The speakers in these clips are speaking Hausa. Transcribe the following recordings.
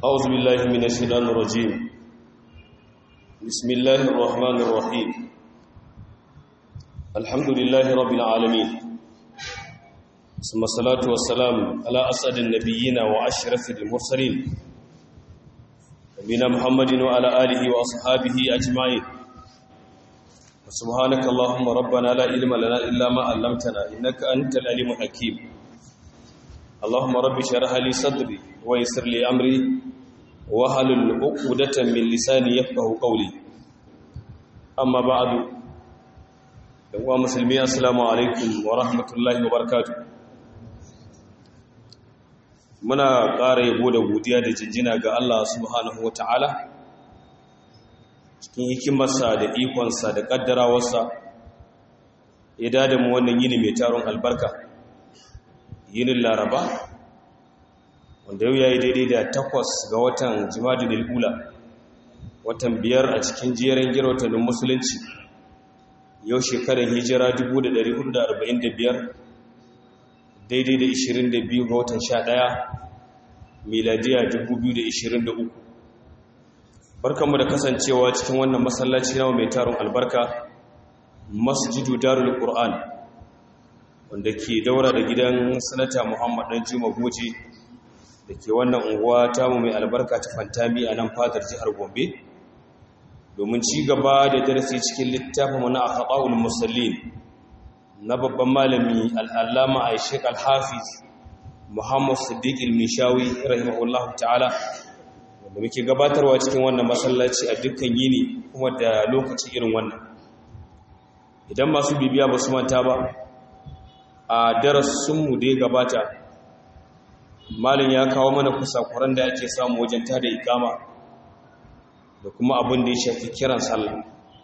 أعوذ بالله من الشيطان الرجيم بسم الله الرحمن الرحيم الحمد لله رب العالمين ثم الصلاة والسلام على أسعد النبيين وأشرف المرسلين نبينا محمد وعلى آله وأصحابه أجمعين سبحانك اللهم ربنا لا علم لنا إلا ما علمتنا إنك أنت العليم الحكيم اللهم رب اشرح لي صدري ويسر لي أمري wahalul uqdatan min lisani yafqahu qawli amma ba'du wa muslimi assalamu alaikum wa rahmatullahi wa barakatuh muna ƙara yabo da godiya da jinjina ga Allah subhanahu wataala cikin hikimarsa da ikonsa da kaddarawarsa ya dada mu wannan yini mai taron albarka yinin laraba wanda yau ya yi daidai da takwas ga watan jimadin al'ula watan biyar a cikin jerin girwatannin musulunci yau shekarar hijira 1445 daidai da 22 ga watan 11 miladiya 2023 barkanmu da kasancewa cikin wannan masallaci nawa mai taron albarka masjidu darul qur'an wanda ke daura da gidan sanata muhammad dan juma goje da ke wannan unguwa tamu mai albarka ta fantami a nan fadar jihar gombe domin ci gaba da darasi cikin littafin mana a haɓa'ul musallin na babban malami al'allama a shek alhafiz muhammad siddiq ilmishawi rahimahullahu ta'ala wanda muke gabatarwa cikin wannan masallaci a dukkan yini kuma da lokaci irin wannan idan masu bibiya ba su manta ba a darasinmu da ya gabata malin ya kawo mana kusakuran da ake samu wajen tada ikama da kuma abin da ya shafi kiran sallah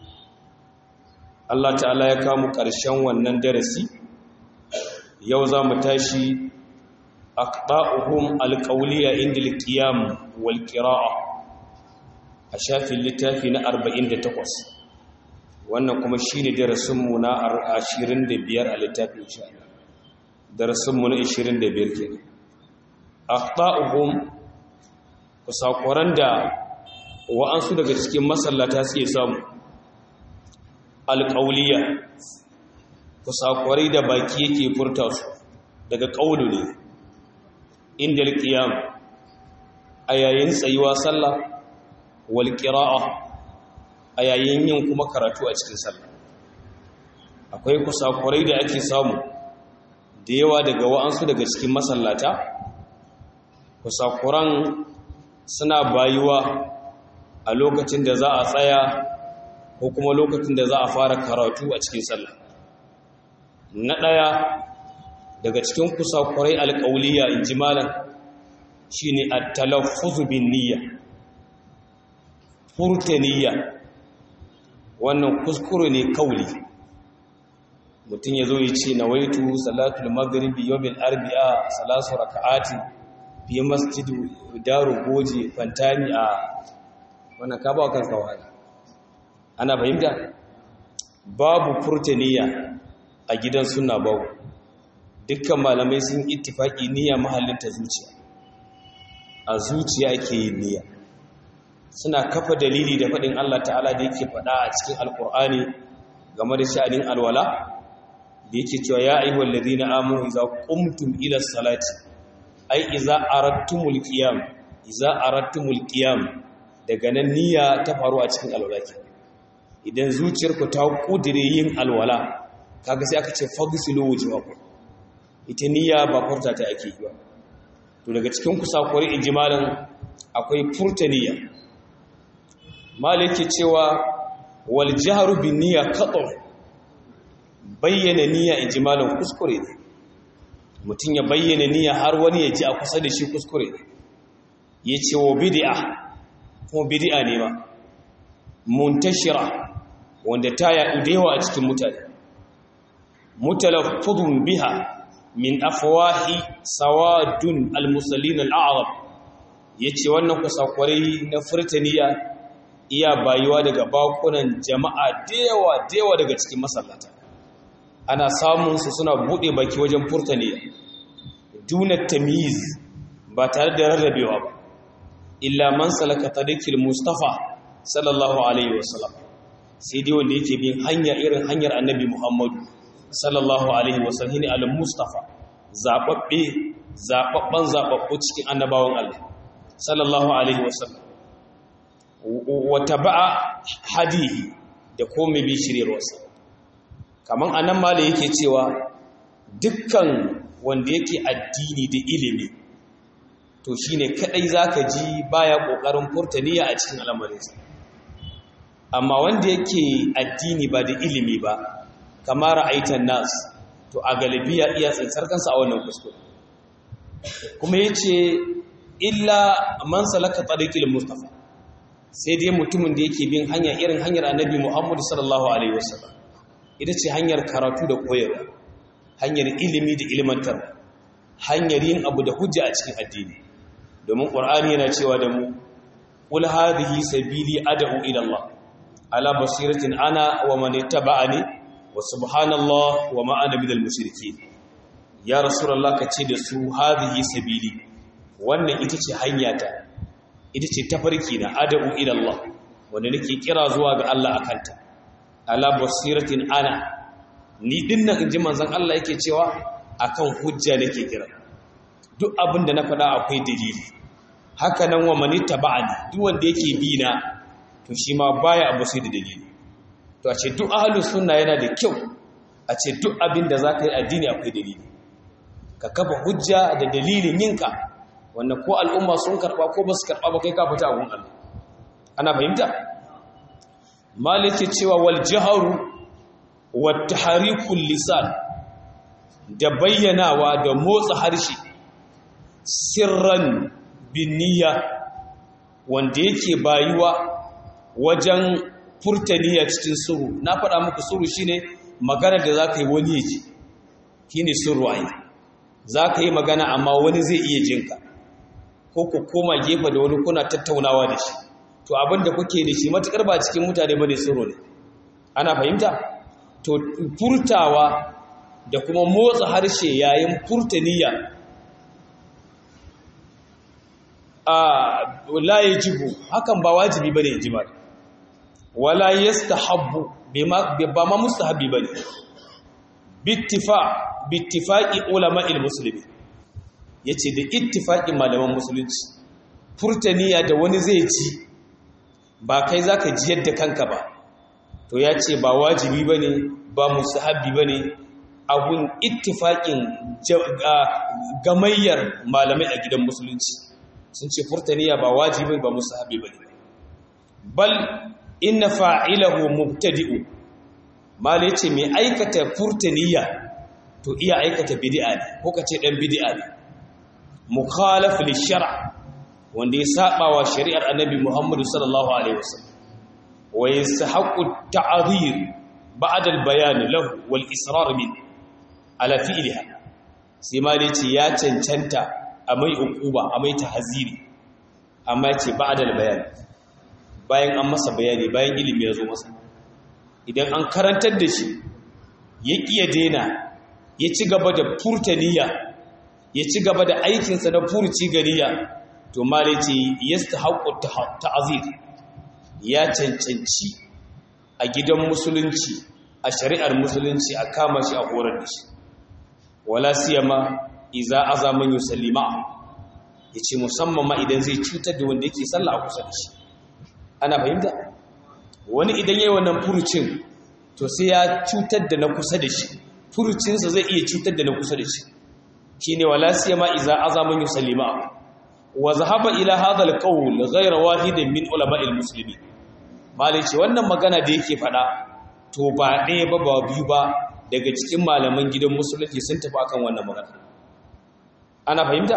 Allah ta'ala ya kawo ƙarshen wannan darasi yau za mu tashi aqta'uhum alqawliya inda alqiyam wal qira'a a shafin littafi na 48 wannan kuma shine darasin mu na 25 a littafin insha Allah darasin mu na 25 kenan akhta'uhum kusakuran da wa'ansu daga cikin masallata suke samu alƙauliya kusakurai da baki yake furta su daga ƙaulu ne inda alƙiyam a yayin tsayuwa sallah wal qira'a a yayin yin kuma karatu a cikin sallah akwai kusakurai da ake samu da yawa daga wa'ansu daga cikin masallata kusakuran suna bayuwa a lokacin da za a tsaya ko kuma lokacin da za a fara karatu a cikin sallah na ɗaya daga cikin kusakurai alƙauliya in ji malam shi ne a talaffuzu bin niyya furta niyya wannan kuskure ne kauli mutum ya zo ya ce na waitu salatul maghribi yawmin arbi'a salasu raka'ati fi masjidu daru goje fantami a wannan ka ba kanka wahala ana fahimta babu furtaniya a gidan sunna babu dukkan malamai sun ittifaki niyya mahallin ta zuciya a zuciya ake yin niyya suna kafa dalili da faɗin Allah ta'ala da yake faɗa a cikin alkur'ani game da sha'anin alwala da yake cewa ya ayyuhal ladina amanu idza qumtum ila salati ai iza arattumul qiyam iza arattumul qiyam daga nan niyya ta faru a cikin alwala ke idan zuciyarku ta kudire yin alwala kaga sai aka ce fagsilu wujuhakum ita niyya ba furta ta ake yi ba to daga cikin kusakurai ijmalan akwai furta niyya maliki cewa wal jahru bin niyya qat'u bayyana niyya ijmalan kuskure ne mutum ya bayyana niyya har wani ya ji a kusa da shi kuskure ya ce wa bidi'a kuma bidi'a ne ma muntashira wanda ta yaɗu da yawa a cikin mutane mutalaffudun biha min afwahi sawadun almusallin al'arab yace wannan kusakwarai na furtaniya iya bayuwa daga bakunan jama'a da yawa da yawa daga cikin masallata ana samun su suna bude baki wajen furtaniya duna tamyiz ba tare da rarrabewa ba illa man salaka tariqil mustafa sallallahu alaihi wasallam sai dai wanda yake bin hanya irin hanyar annabi muhammadu sallallahu alaihi wasallam ne al-mustafa zababbe zababban zababbu cikin annabawan Allah sallallahu alaihi wasallam wa taba'a hadihi da komai bi shiryarwarsa kaman anan mala yake cewa dukkan wanda yake addini da ilimi to shine kadai zaka ji baya kokarin furtaniya a cikin al'amarinsa amma wanda yake addini ba da ilimi ba kamar ra'aitan nas to a galibiya iya tsantsar kansa a wannan kuskure kuma yace illa man salaka tariqil mustafa sai dai mutumin da yake bin hanya irin hanyar annabi Muhammad sallallahu alaihi wasallam ita ce hanyar karatu da koyarwa hanyar ilimi da ilmantar hanyar yin abu da hujja a cikin addini domin qur'ani yana cewa da mu qul hadhihi sabili ad'u ila Allah ala basiratin ana wa man ittaba'ani wa subhanallah wa ma ana minal mushrikeen ya rasulullah kace da su hadhihi sabili wannan ita ce hanyata ita ce tafarki na ad'u ila Allah wanda nake kira zuwa ga Allah akanta ala basiratin ana ni dinnan inji manzon Allah yake cewa akan hujja nake kira duk abin da na faɗa akwai dalili haka nan wa mani taba'ani duk wanda yake bi na to shi ma baya abu sai da dalili to a ce duk ahlus sunna yana da kyau a ce duk abin da zaka yi addini akwai dalili ka kafa hujja da dalilin yinka wannan ko al'umma sun karba ko ba su karba ba kai ka fita abun Allah ana fahimta malike cewa wal jaharu wat tahrikul lisan da bayyanawa da motsa harshe sirran binniya wanda yake bayuwa wajen furtaniya cikin suru na faɗa muku suru shine magana da za ka yi wani ya ji shine suru ayi za ka yi magana amma wani zai iya jinka ko ku koma gefe da wani kuna tattaunawa da shi to abinda kuke da shi matukar ba cikin mutane bane suru ne ana fahimta to furtawa da kuma motsa harshe yayin furtaniya a la yajibu hakan ba wajibi bane ijma wala yastahabbu ba ma mustahabi bane bittifa bittifaqi ulama'il muslimin yace da ittifaqin malaman musulunci furtaniya da wani zai ci ba kai zaka ji yadda kanka ba to yace ba wajibi bane ba mustahabi bane abun ittifaqin gamayyar malamai a gidan musulunci sun ce furtaniya ba wajibi ba musahabi ba ne bal inna fa'ilahu mubtadi'u mal yace mai aikata furtaniya to iya aikata bid'a ne ko kace dan bid'a ne mukhalaf li shar' wanda ya saba wa shari'ar annabi Muhammad sallallahu alaihi wasallam wa yastahiqu ta'dhir ba'da al-bayan lahu wal israr min ala fi'liha sai mal yace ya cancanta a mai ukuba a mai tahaziri amma ce ba da bayani bayan an masa bayani bayan ilimi ya zo masa idan an karantar da shi ya ƙiya daina ya ci gaba da furtaniya ya ci gaba da aikinsa na furci ganiya to male ce ya haƙo ta'azir ya cancanci a gidan musulunci a shari'ar musulunci a kama shi a horar da shi wala siyama iza azaman yusallima yace musamman ma idan zai cutar da wanda yake sallah a kusa da shi ana fahimta wani idan yayi wannan furucin to sai ya cutar da na kusa da shi furucin sa zai iya cutar da na kusa da shi shine wala siyama iza azaman yusallima wa zahaba ila hadha alqawl ghayra wahidin min ulama'il muslimin malai ce wannan magana da yake fada to ba ɗaya ba ba biyu ba daga cikin malaman gidan musulunci sun tafi akan wannan magana ana fahimta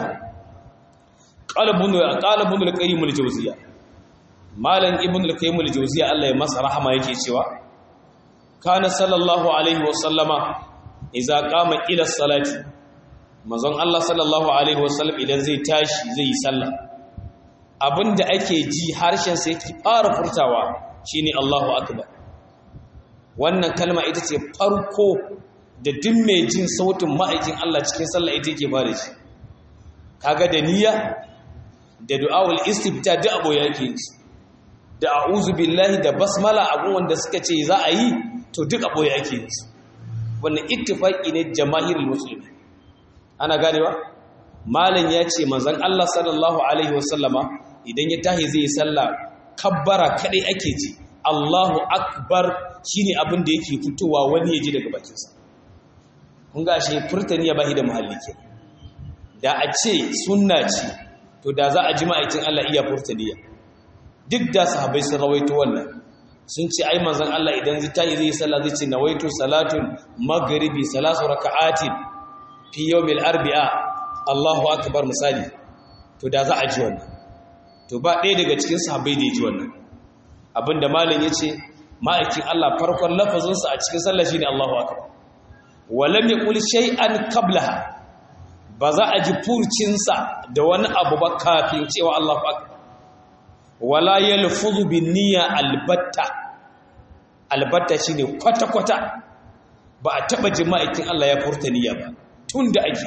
qalbun qalbun al-qayyim al-jawziyya malan ibn al-qayyim al-jawziyya Allah ya masa rahama yake cewa kana sallallahu alaihi wa sallama idza qama ila salati manzon Allah sallallahu alaihi wa sallam idan zai tashi zai yi sallah abinda ake ji harshen sa yake fara furtawa shine Allahu akbar wannan kalma ita ce farko da duk mai jin sautin ma'aikin Allah cikin sallah ita yake fara shi kaga da niyya da du'awul istifta duk abu yake yi da a'udhu billahi da basmala abun wanda suka ce za a yi to duk abu yake yi wannan ittifaqi ne jama'irul muslimi ana ganewa malam ya ce manzon Allah sallallahu alaihi wasallama idan ya tahi zai sallah kabbara kadai ake ji Allahu akbar shine abin da yake fitowa wani ya ji daga bakinsa kun ga shi furtani ya bahi da muhalli ke da a ce sunna ce to da za a ji ma'aikin Allah iya furtaniya duk da sahabbai sun rawaito wannan sun ce ai manzon Allah idan zai tayi zai sallah zai ce nawaitu salatul maghribi salasu raka'atin fi yawmil arbi'a Allahu akbar misali to da za a ji wannan to ba ɗaya daga cikin sahabbai da ya ji wannan abinda malam yace ma'aikin Allah farkon lafazinsa a cikin sallah shine Allahu akbar walam yaqul shay'an qablaha ba za a ji furcinsa da wani abu ba kafin cewa Allahu akbar wala yalfuzu bin niyya albatta albatta shine kwata kwata ba a taba jima'in Allah ya furta niyya ba tunda ake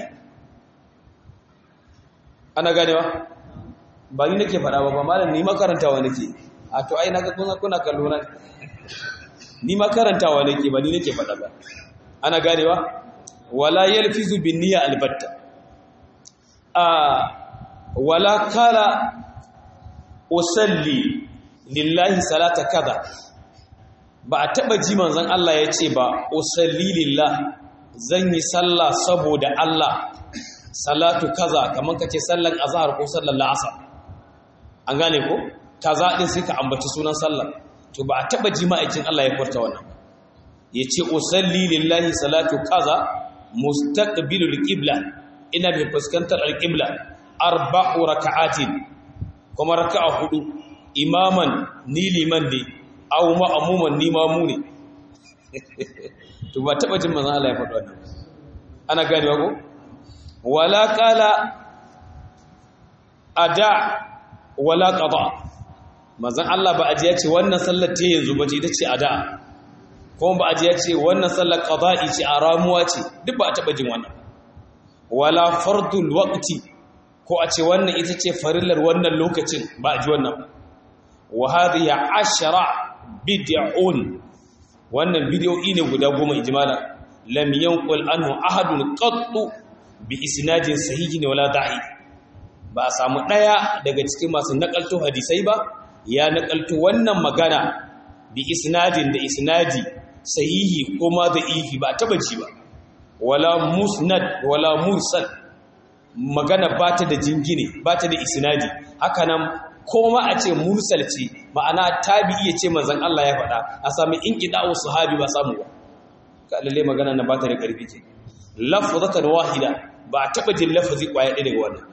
ana ganewa ba ni nake fada ba ba malam ni makarantawa nake a to ai naga kuna kuna kallo na ni makarantawa nake ba ni nake fada ba ana ganewa wala yalfizu bin niyya albatta a wala kala usalli lillahi salata kaza ba a taba ji manzon Allah ya ce ba usalli lillah zan yi sallah saboda Allah salatu kaza kamar kace sallan azhar ko sallan la'asar an gane ko kaza din sai ka ambaci sunan sallah to ba a taba ji ma'aikin Allah ya furta wannan yace usalli lillahi salatu kaza mustaqbilul qibla ina bi fuskantar alqibla arba'u raka'atin kuma raka'a hudu imaman ni liman ne aw ma'muman ni mamu ne to ba taba jin manzon Allah ya faɗa wannan ana gane ko wala qala ada wala qada manzon Allah ba aje ya ce wannan sallar ta yanzu ba ce ita ce ada kuma ba aje ya ce wannan sallar qada'i ce a ramuwa ce duk ba taba jin wannan wala fardul waqti ko a ce wannan ita ce farillar wannan lokacin ba a ji wannan wa hadhihi ashara bid'un wannan bid'o'i ne guda goma ijmala lam yanqul anhu ahadun qattu bi isnadin sahihin wala da'i ba a samu daya daga cikin masu nakalto hadisai ba ya nakalto wannan magana bi isnadin da isnadi sahihi kuma da ihi ba taba ji ba wala musnad wala mursal magana ba ta da jingine ba ta da isnadi haka nan koma a ce mursal ce ma'ana tabi'i ya ce manzon Allah ya faɗa a sami inqida'u sahabi ba samu ba ka lalle magana na ba ta da karfi ce lafzatan wahida ba taba jin lafazi kwaya ɗaya daga wannan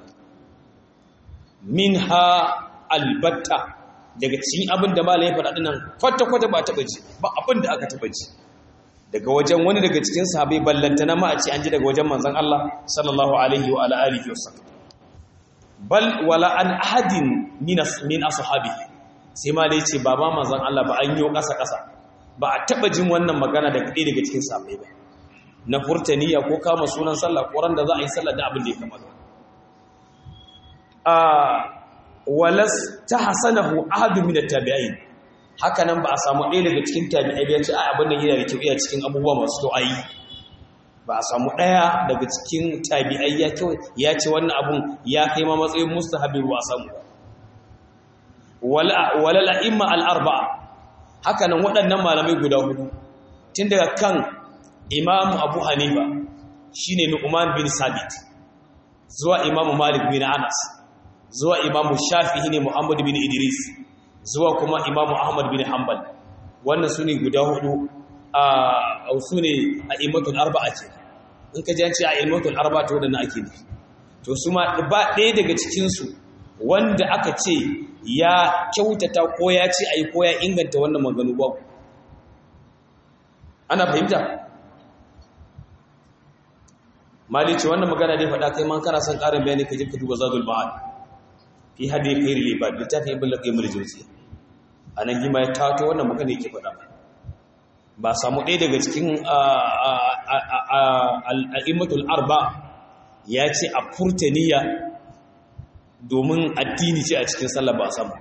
minha albatta daga cikin abin da malai ya faɗa dinnan kwata kwata ba taba ji ba abin da aka taba ji daga wajen wani daga cikin sahabai ballantana ma a ce an ji daga wajen manzon Allah sallallahu alaihi wa ala alihi wasallam bal wala an ahadin min min ashabihi sai ma dai ce baba manzon Allah ba an yi kasa kasa ba a taba jin wannan magana daga ɗaya daga cikin sahabbai ba na furtaniya ko kama sunan sallah ko ran da za a yi sallah da abin da ya kamata a walas tahsanahu ahadun min at-tabi'in haka nan ba a samu ɗaya daga cikin tabi'ai ya ce a abin da yana da kyau iya cikin abubuwa masu to ayi ba a samu ɗaya daga cikin tabi'ai ya kyau ya ce wannan abun ya kai ma matsayin mustahabi ba a samu wala la'imma al-arba'a haka nan waɗannan malamai guda hudu tun daga kan imamu abu hanifa shine nu'man bin sabit zuwa imamu malik bin anas zuwa imamu shafi'i ne muhammad bin idris zuwa kuma imamu ahmad bin hanbal wannan su ne guda hudu a su ne a imatul arba'a ce in ka janci a imatul arba'a ta waɗanda ake nufi to su ma ba ɗaya daga cikinsu wanda aka ce ya kyautata ko ya ce a yi ko ya inganta wannan maganu ba ana fahimta mali ce wannan magana dai faɗa kai man kana son ƙarin bayani ka je ka duba zadul ba'ad fi hadi khairil ibad littafin ibn laqayyim al-jawziyya anan gima ya tato wannan magana yake faɗa ba samu ɗaya daga cikin al-a'immatul arba ya ce a furtaniya domin addini ce a cikin sallah ba samu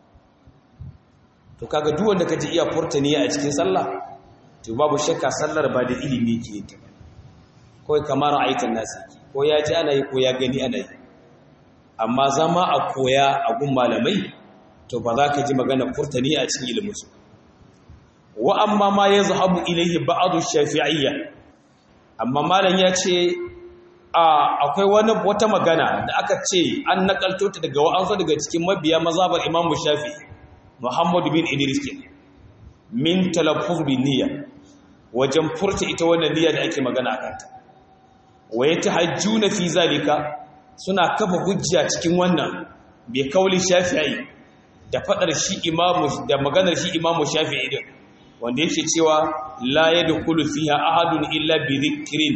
to kaga duk wanda kaji iya furta niyya a cikin sallah to babu shakka sallar ba da ilimi ke yin ta kawai kamar aikin nasu ko ya ji ana yi ko ya gani ana yi amma zama a koya a gun malamai to ba za ka ji magana furta niyya a cikin iliminsu wa amma ma ya zahabu ilaihi ba'adu shafi'iyya amma malam ya ce akwai wani wata magana da aka ce an nakalto ta daga wa'ansu daga cikin mabiya mazhabar imamu shafi muhammad bin idris ke min talaffuz bin niyya wajen furta ita wannan niyya da ake magana a kanta wa yatahajjuna fi zalika suna kafa hujja cikin wannan bi kauli shafi'i da fadar shi imamu da maganar shi imamu shafi'i din wanda yake cewa la yadkhulu fiha ahadun illa bi dhikrin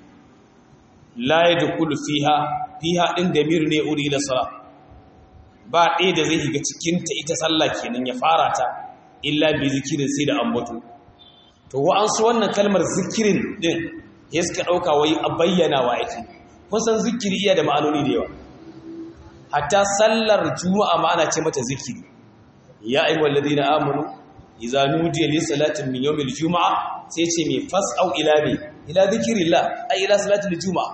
la yadkhulu fiha fiha din damir ne uri da sala ba ɗaya da zai shiga cikin ta ita sallah kenan ya fara ta illa bi zikirin sai da ambato to wa an su wannan kalmar zikirin din ya suka dauka wai a bayyana wa yake kun san zikiri iya da ma'anoni da yawa hatta sallar juma'a ma ana ce mata zikiri ya ayyuhal ladina amanu idza nudiya lis salati min yawmil juma'a sai ce me fas'au ila bi ila zikrillah ay ila salatil juma'a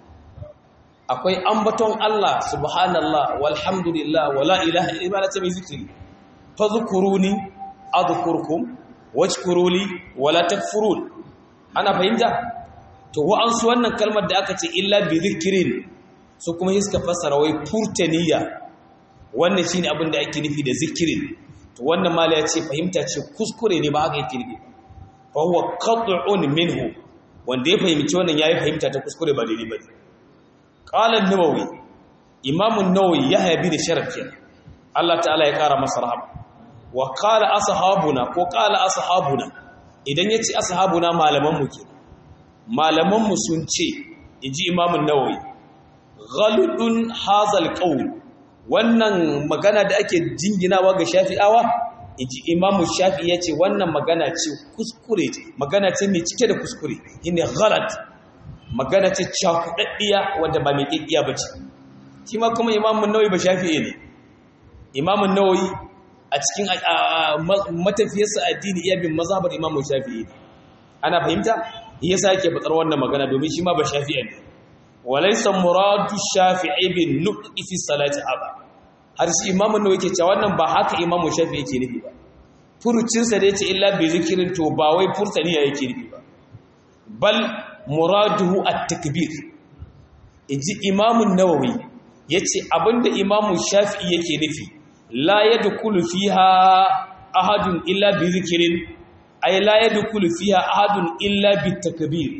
akwai ambaton Allah subhanallah walhamdulillah wala ilaha illa Allah mai zikiri fazkuruni adhkurkum washkuruli wala takfurun ana fahimta to wa'ansu wannan kalmar da aka ce illa bi zikrin su kuma iska fassara wai furtaniya wannan shine abin da ake nufi da zikirin to wannan mala ya ce fahimta ce kuskure ne ba haka yake nufi fa huwa qat'un minhu wanda ya fahimci wannan yayi fahimta ta kuskure ba daidai bane qala an-nawawi imam an-nawawi yahya bin sharaf kenan Allah ta'ala ya kara masa rahama wa qala ashabuna ko qala ashabuna idan yace ashabuna malaman mu kenan malaman mu sun ce inji imam an-nawawi ghaludun hazal qaul wannan magana da ake jinginawa ga shafi'awa inji imamu shafi yace wannan magana ce kuskure ce magana ce mai cike da kuskure shine ghalat magana ce cakudaddiya wanda ba mai kikkiya bace shi ma kuma imamu nawawi ba shafi'i ne imamu nawawi a cikin matafiyarsa addini iya bin mazhabar imamu shafi'i ana fahimta yasa yake fatsar wannan magana domin shi ma ba shafi'i ne walaisa muradu shafi'i bin nutqi fi salati haba har shi imamu ne yake cewa wannan ba haka imamu shafi'i yake nufi ba furucin sa da yace illa bi zikrin to ba wai furtani yake nufi ba bal muraduhu at-takbir inji imamu nawawi yace abinda imamu shafi'i yake nufi la yadkhulu fiha ahadun illa bi zikrin ay la yadkhulu fiha ahadun illa bi takbir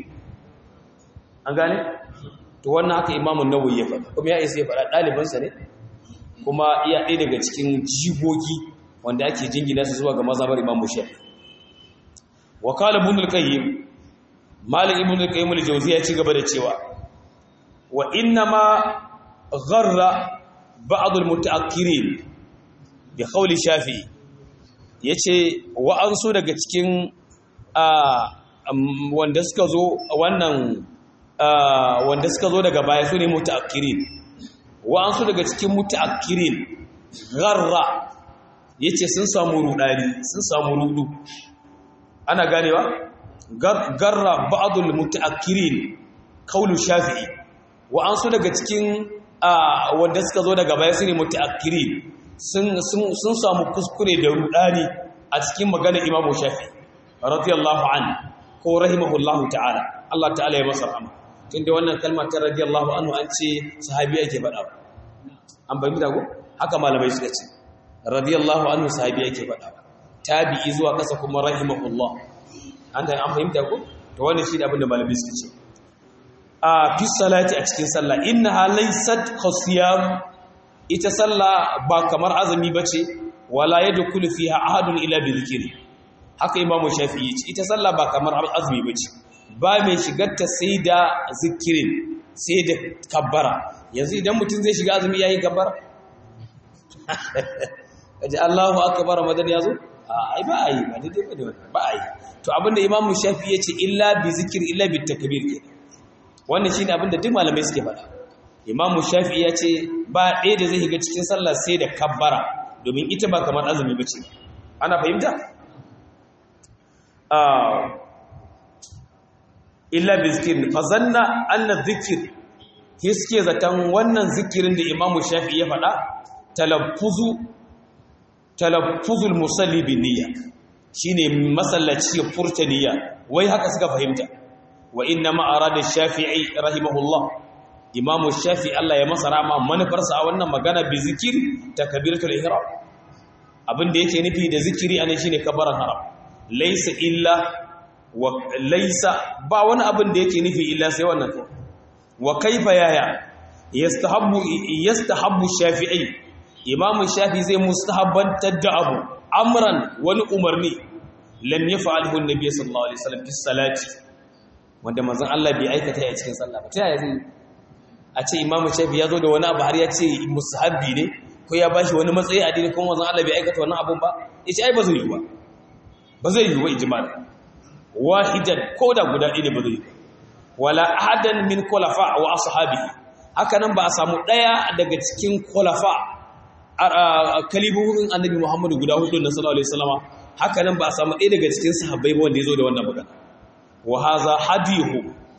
an gane to wannan haka imamun nawawi ya faɗa kuma ya isa ya faɗa ɗalibansa ne kuma iya ɗaya daga cikin jigogi wanda ake jingina su zuwa ga mazhabar imamu shafi wa qala ibn al-qayyim malik ibn al-qayyim al-jawziyya ya ci gaba da cewa wa inna ma gharra ba'd al-mutaakkirin bi qawli shafi yace wa an so daga cikin wanda suka zo wannan wanda suka zo daga baya su ne muta'akkirin wa'ansu daga cikin muta'akkirin garra yace sun samu rudani sun samu rudu ana ganewa garra ba'dul muta'akkirin kaulu shafi'i wa'ansu daga cikin wanda suka zo daga baya su ne muta'akkirin sun samu kuskure da rudani a cikin magana imamu shafi'i radiyallahu anhu ko rahimahullahu ta'ala Allah ta'ala ya masa rahama tunda wannan kalmar ta radiyallahu anhu an ce sahabi yake faɗa an bayyana da ko haka malamai suka ce radiyallahu anhu sahabi yake faɗa tabi'i zuwa kasa kuma rahimahullah an da an fahimta ko to wannan shi da abin da malamai suka ce a fi salati a cikin sallah innaha laysat khasiyam ita sallah ba kamar azumi bace wala yadkhulu fiha ahadun ila bi dhikri haka imamu shafi'i ce ita sallah ba kamar azumi bace ba mai shigarta sai da zikirin sai da kabbara yanzu idan mutum zai shiga azumi yayin kabbara kaji Allahu akbar madan yazo ai ba ai ba dai ba da ba ai to abinda imamu shafi'i yace illa bi zikir illa bi takbir ke wannan shine abinda duk malamai suke faɗa imamu shafi ya ce ba ɗaya da zai shiga cikin sallah sai da kabbara domin ita ba kamar azumi ba ce ana fahimta? illa bi zikirin fazanna anna zikir ke suke zaton wannan zikirin da imamu shafi ya faɗa talaffuzu talaffuzul musalli bin niyya shine masallaci ya furta niyya wai haka suka fahimta wa inna ma arada shafi'i rahimahullah imamu shafi Allah ya masa rama manufarsa a wannan magana bi zikiri takbiratul ihram abin da yake nufi da zikiri anan shine kabaran haram laysa illa wa laysa ba wani abin da yake nufi illa sai wannan ko wa kaifa yaya yastahabbu yastahabbu shafi'i imamu shafi zai mustahabbantar da abu amran wani umarni lam yaf'alhu an-nabiy sallallahu alaihi wasallam fi salati wanda manzon Allah bai aikata a cikin sallah ba ta yaya zai a ce imamu shafi ya zo da wani abu har ya ce musahabbi ne ko ya bashi wani matsayi a dini kuma manzon Allah bai aikata wannan abun ba yace ai ba zai yi ba ba zai yi ba ijmal wahidan ko da guda ɗaya ne ba zai yi wala ahadan min khulafa wa ashabihi haka nan ba a samu ɗaya daga cikin khulafa kalibuhun annabi Muhammadu guda hudu na sallallahu alaihi wasallama haka nan ba a samu ɗaya daga cikin sahabbai ba wanda ya zo da wannan magana wa haza hadihu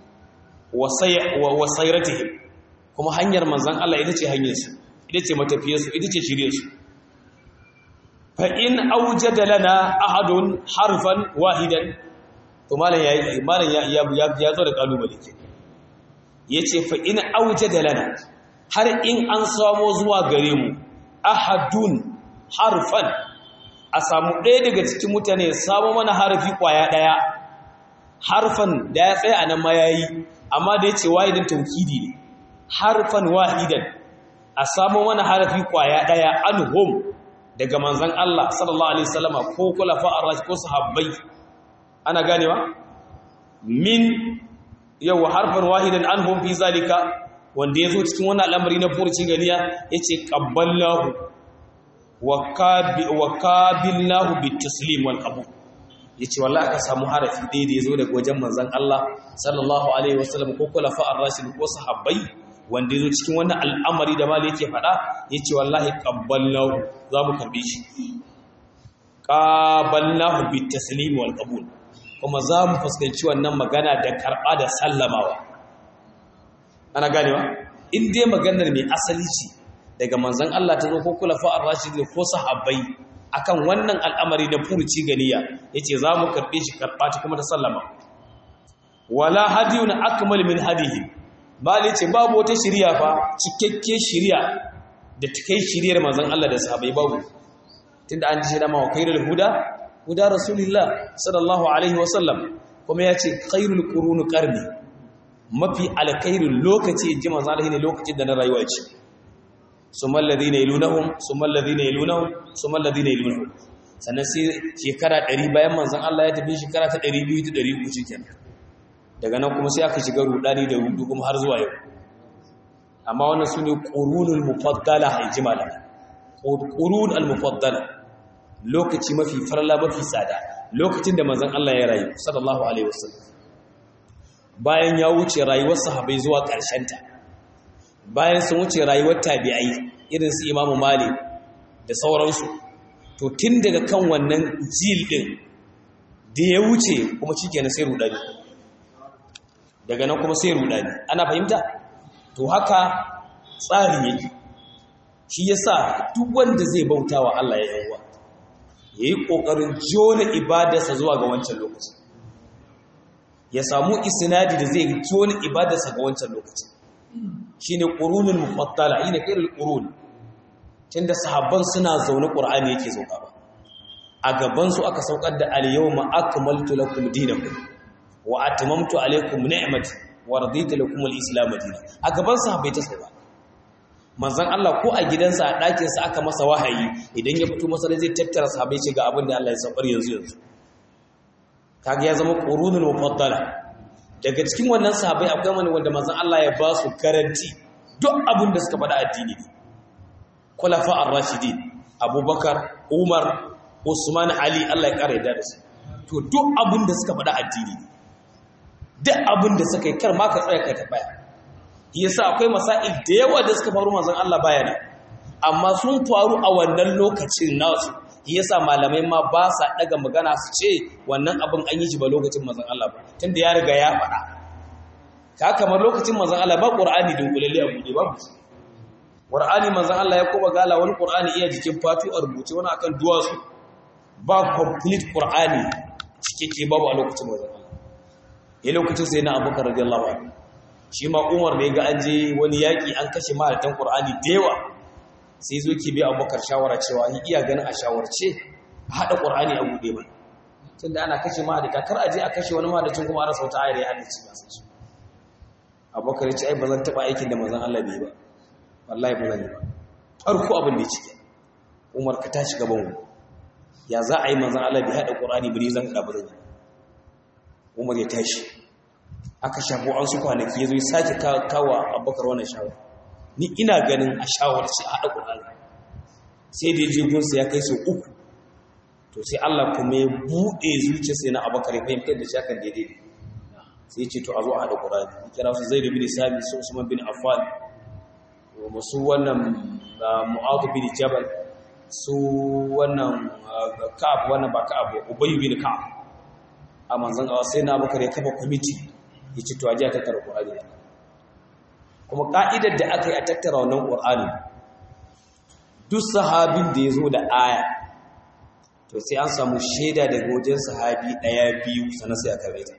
wa sayratihim kuma hanyar manzan Allah ita ce hanyarsu ita ce matafiyarsu ita ce shiryarsu fa in aujada lana ahadun harfan wahidan to malam ya malam ya ya zo da kalubale ke yace fa in aujada lana har in an samo zuwa gare mu ahadun harfan a samu ɗaya daga cikin mutane ya samu mana harfi kwaya ɗaya harfan da ya tsaya a nan ma yayi amma da yace wahidan tawkidi ne harfan wahidan a samu wani harafi kwaya daya anhum daga manzon Allah sallallahu alaihi wasallama ko kulafa ar-rashi ko sahabbai ana ganewa min yawa harfan wahidan anhum fi zalika wanda yazo cikin wannan al'amari na furci ganiya yace qabbalnahu wa qabil wa qabilnahu bitaslim wal qabul yace wallahi aka samu harafi ɗaya da yazo daga wajen manzon Allah sallallahu alaihi wasallam ko kulafa ar-rashid ko sahabbai wanda yazo cikin wannan al'amari da mali yake faɗa yace wallahi qabbalnahu za mu karbe shi qabalnahu bitaslim wal qabul kuma za mu fuskanci wannan magana da karɓa da sallamawa ana ganewa in dai maganar mai asali ce daga manzon Allah ta zo ko kulafa ar-rashid ko sahabbai akan wannan al'amari na furuci ganiya yace za mu karbe shi karba ta kuma ta sallama wala hadiyun akmal min hadihi bali ce babu wata shiriya fa cikakke shiriya da take shiriyar manzon Allah da sahabbai babu tunda an ji da ma khairul huda huda rasulullah sallallahu alaihi wasallam kuma yace khairul qurun qarni mafi alkhairul lokaci inji manzon Allah ne lokacin da na rayuwa ce summa alladhina yalunhum summa alladhina yalunhum summa alladhina yalunhum sannan sai shekara 100 bayan manzon Allah ya tafi shekara ta 200 ta 300 shikenan daga nan kuma sai aka shiga rudani da rudu kuma har zuwa yau amma wannan sune qurunul mufaddala ijmalan qurun al mufaddala lokaci mafi farla mafi tsada lokacin da manzon Allah ya rayu sallallahu alaihi wasallam bayan ya wuce rayuwar sahabbai zuwa ƙarshen ta bayan sun wuce rayuwar tabi'ai irin su imamu mali da sauransu to tun daga kan wannan jil din da ya wuce kuma shi kenan sai rudani daga nan kuma sai rudani ana fahimta to haka tsari yake shi yasa duk wanda zai bauta wa Allah ya yawa ya yi ƙoƙarin jona ibadarsa zuwa ga wancan lokaci ya samu isnadi da zai jona ibadarsa ga wancan lokaci shine qurunul mufaddala ina kairul qurun tunda sahabban suna zaune qur'ani yake sauka ba a gaban su aka saukar da al-yawma akmaltu lakum dinakum wa atmamtu alaykum ni'mati wa raditu lakum al-islam dinan a gaban sahabbai ta sauka manzon Allah ko a gidansa a ɗakin sa aka masa wahayi idan ya fito masa zai tattara sahabbai ce ga abin da Allah ya saukar yanzu yanzu kaga ya zama qurunul mufaddala daga cikin wannan sahabai akwai wani wanda manzon Allah ya ba su garanti duk abin da suka faɗa addini ne khulafa ar-rashidin Abubakar Umar Usman Ali Allah ya kare da su to duk abin da suka faɗa addini ne duk abin da suka yi kar ma ka tsaya ka tabbaya yasa akwai masail da yawa da suka faru manzon Allah baya nan amma sun faru a wannan lokacin nasu yasa malamai ma ba sa daga magana su ce wannan abin an yi shi ba lokacin manzon Allah ba tunda ya riga ya faɗa ka kamar lokacin manzon Allah ba Qur'ani dunkulalle a bude babu Qur'ani manzon Allah ya kuma gala wani Qur'ani iya jikin fatu a rubuce wani akan duwatsu ba complete Qur'ani cikakke babu a lokacin manzon Allah ya lokacin sai na Abubakar radiyallahu anhu shi ma Umar ne ga an je wani yaki an kashe mahaifin Qur'ani da yawa sai zo ki bi Abubakar shawara cewa ni iya ganin a shawarce a hada Qur'ani a bude ba tunda ana kashe mahaifin kar a je a kashe wani mahaifin kuma a rasa wata ayar ya haddace ba sai Abubakar ya ce ai bazan taba aikin da manzon Allah bai ba wallahi ba zan yi ba farko abin da ya cike umar ka tashi gaban mu ya za a yi manzan Allah bai haɗa ƙorani bane zan haɗa ba zan yi umar ya tashi aka shafo an su kwanaki ya zo ya sake kawo abubakar wannan shawar ni ina ganin a shawar ce a haɗa ƙorani sai da ya je gunsa ya kai sau uku to sai Allah kuma ya buɗe zuciya sai na abubakar ya fahimtar da shi hakan daidai sai ya ce to a zo a haɗa ƙorani kira su zai da bin sami su usman bin affan su wannan mu'adu bin jabal su wannan ka'ab wannan ba ka'ab ubayy bin ka'ab a manzon Allah sai na bakare kafa committee yace to aje a tattara Qur'ani kuma ka'idar da aka yi a tattara wannan Qur'ani duk sahabin da yazo da aya to sai an samu shaida daga wajen sahabi daya biyu sannan sai aka rawaita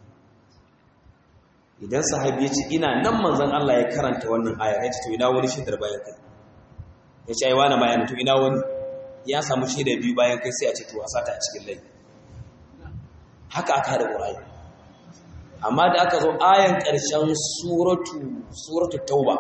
idan sahabi ya ce ina nan manzan Allah ya karanta wannan aya ya ce to ina wani shaidar bayan kai ya ce aiwa na bayan to ina wani ya samu shaida biyu bayan kai sai a ce to a sata a cikin lai haka aka haɗa ƙura'ayi amma da aka zo ayan ƙarshen suratu suratu tauba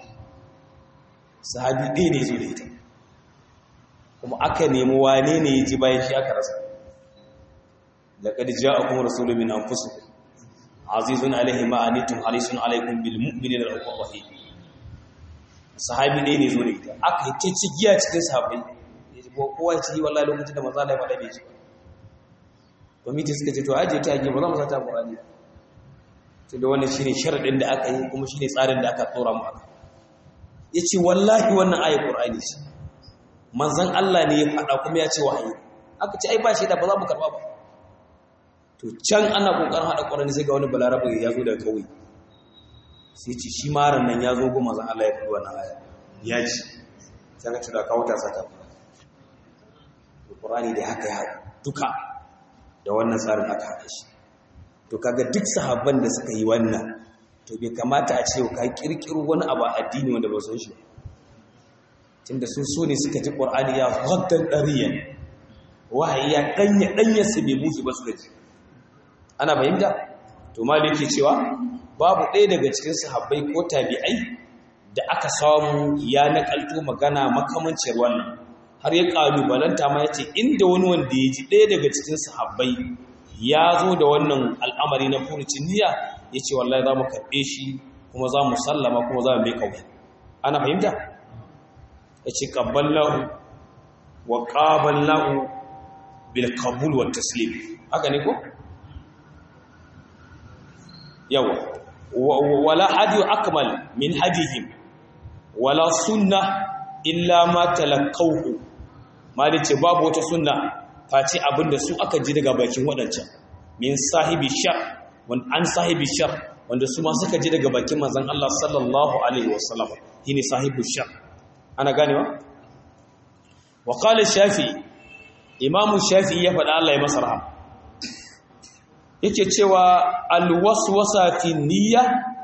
sahabi ɗaya ne zo da ita kuma aka nemi wane ne ya ji bayan shi aka rasa laqad ja'akum rasulun min anfusikum azizun alaihi ma anitum harisun alaikum bil mu'minina rahmanur rahim sahabi ne ne zo da ita aka yi ta cigiya cikin sahabbai yaji ko kowa ci wallahi lokacin da manzo Allah ya faɗa bai ji komiti suka ce to aje ta age ba za mu sata Qur'ani to da wannan shine sharadin da aka yi kuma shine tsarin da aka tsora mu aka yace wallahi wannan ayat Qur'ani ce manzon Allah ne ya faɗa kuma ya ce wahayi aka ce ai ba shi da ba za mu karba ba to can ana kokarin hada ƙwarani sai ga wani balarabe ya zo daga kauye sai ce shi maran nan ya zo goma zan Allah ya fi wannan aya ya ci sai ka tura kawo ta saka ƙwarani da haka ya duka da wannan tsarin aka haɗa shi to kaga duk sahabban da suka yi wannan to bai kamata a ce ka kirkiro wani abu a addini wanda ba san shi tunda sun so ne suka ji ƙwarani ya haddan ɗariyan wahayi ya ɗanya ɗanyarsa bai musu ba su gaji ana fahimta to malik yake cewa babu ɗaya daga cikin sahabbai ko tabi'ai da aka samu ya nakalto magana makamancin wannan har ya kalubalanta ma yace inda wani wanda ya ji ɗaya daga cikin sahabbai ya zo da wannan al'amari na furucin niyya yace wallahi za mu karɓe shi kuma za mu sallama kuma za mu mai kawai ana fahimta yace qabballahu wa qaballahu bil qabul wa taslim haka ne ko yawa wala hadi akmal min hadihim wala sunna illa ma talaqawhu malice babu wata sunna face abinda su aka ji daga bakin wadancan min sahibi shar wanda an sahibi shar wanda su ma suka ji daga bakin manzon Allah sallallahu alaihi wasallam shine sahibu shar ana ganewa wa qala shafi imamu shafi ya faɗa Allah ya masa rahama yake cewa alwaswasa fi niyya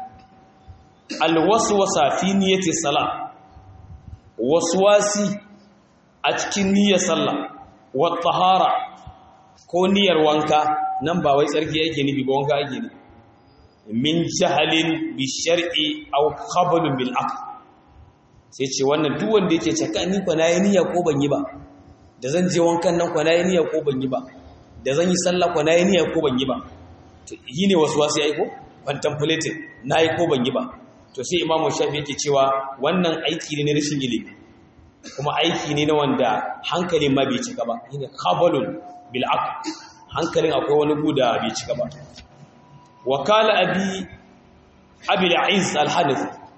alwaswasa fi niyyati salah waswasi a cikin niyyar sallah wa tahara ko niyyar wanka nan ba wai tsarki yake nufi ba wanka yake nufi min jahalin bi shar'i aw qablun bil aql sai ce wannan duk wanda yake caka ni ko nayi niyya ko ban yi ba da zan je wankan nan ko nayi niyya ko ban yi ba da zan yi sallah ko nayi niyya ko ban yi ba to yi ne wasu wasu yayi ko contemplating nayi ko ban yi ba to sai imamu shafi yake cewa wannan aiki ne na rashin ilimi kuma aiki ne na wanda hankalin ma bai cika ba shine khabalun bil aql hankalin akwai wani guda bai cika ba wakala abi abi al-aiz al-hanafi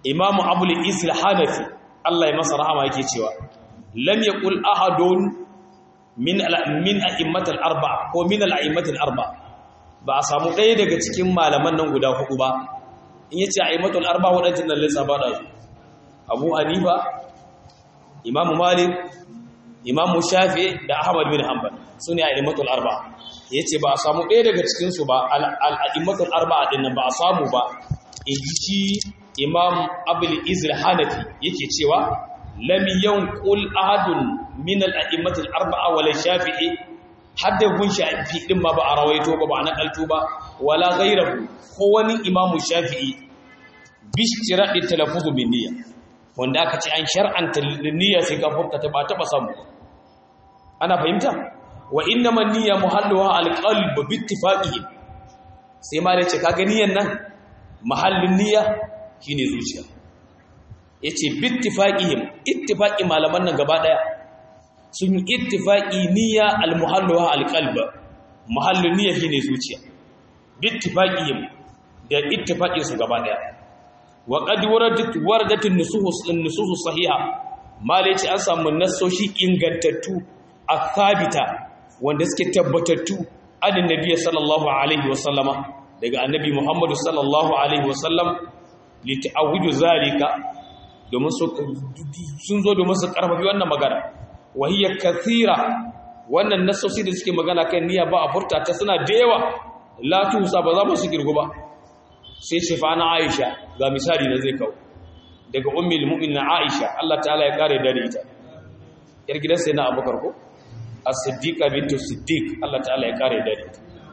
imamu abul isil hanafi Allah ya masa rahama yake cewa lam yaqul ahadun min min a'immatil arba'a ko min al'immatil arba'a ba a samu ɗaya daga cikin malaman nan guda hudu ba in yace a'immatul arba'a wadannan nan lissafa da su Abu Hanifa Imam Malik Imam Shafi da Ahmad bin Hanbal sune a'immatul arba'a yace ba a samu ɗaya daga cikin su ba al'immatul arba'a din nan ba a samu ba in ji Imam Abul Izr Hanafi yake cewa lam yanqul ahadun min al-a'immat al-arba'a wala shafi'i hadda gun shafi'i din ma ba a rawaito ba ba a nakalto ba wala ghayrahu ko wani imamu shafi'i bi istiradi talaffuz bin niyya wanda aka ce an shar'anta niyya sai ka furta ta ba ta ba samu ana fahimta wa innama niyya muhalluha al-qalb bi ittifaqihi sai ma da ce kaga niyyan nan mahallin niyya shine zuciya yace bittifaqihim ittifaqi malaman nan gaba daya sun yi ittifaqi niyya almuhalluha alqalb mahallin niyya shine zuciya bittifaqihim da ittifaqin su gaba daya wa qad waradat waradat an-nusus an-nusus sahiha malaci an samu nassoshi ingantattu akhabita wanda suke tabbatattu adin nabiyyi sallallahu alaihi wasallama daga annabi muhammadu sallallahu alaihi wasallam li ta'awudu zalika domin sun zo domin su karfafi wannan magana wahiyya kathira wannan nasosi da suke magana kan niyya ba a furta ta suna da yawa la tusa ba za mu su girgu ba sai ce fa na Aisha ga misali da zai kawo daga ummul mu'minin Aisha Allah ta'ala ya kare dare ita yar gidan sai na Abubakar ko as-siddiqa bintu siddiq Allah ta'ala ya kare dare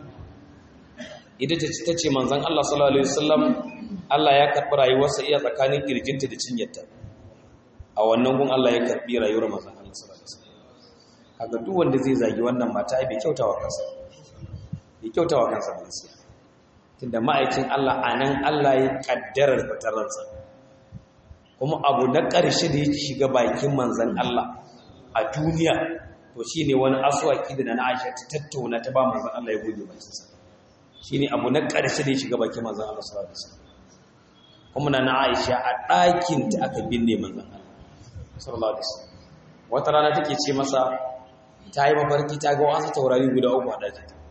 ita ita ce tace manzon Allah sallallahu alaihi wasallam Allah ya karɓi rayuwarsa iya tsakanin kirjinta da cinyarta a wannan gun Allah ya karɓi rayuwar manzon Allah sallallahu alaihi wasallam kaga duk wanda zai zagi wannan mata ai bai kyautawa kansa bai kyautawa kansa ba sai tunda ma'aikin Allah anan Allah ya kaddarar fitararsa kuma abu na ƙarshe da ya shiga bakin manzon Allah a duniya to shine wani aswaki da na Aisha ta tattauna ta ba manzon Allah ya goge bakinsa shine abu na ƙarshe da ya shiga bakin manzon Allah sallallahu alaihi wasallam kuma na Aisha a ɗakin ta aka binne manzon Allah sallallahu alaihi wasallam wata rana take ce masa ta yi mafarki ta ga wasu taurari guda uku a ɗakin ta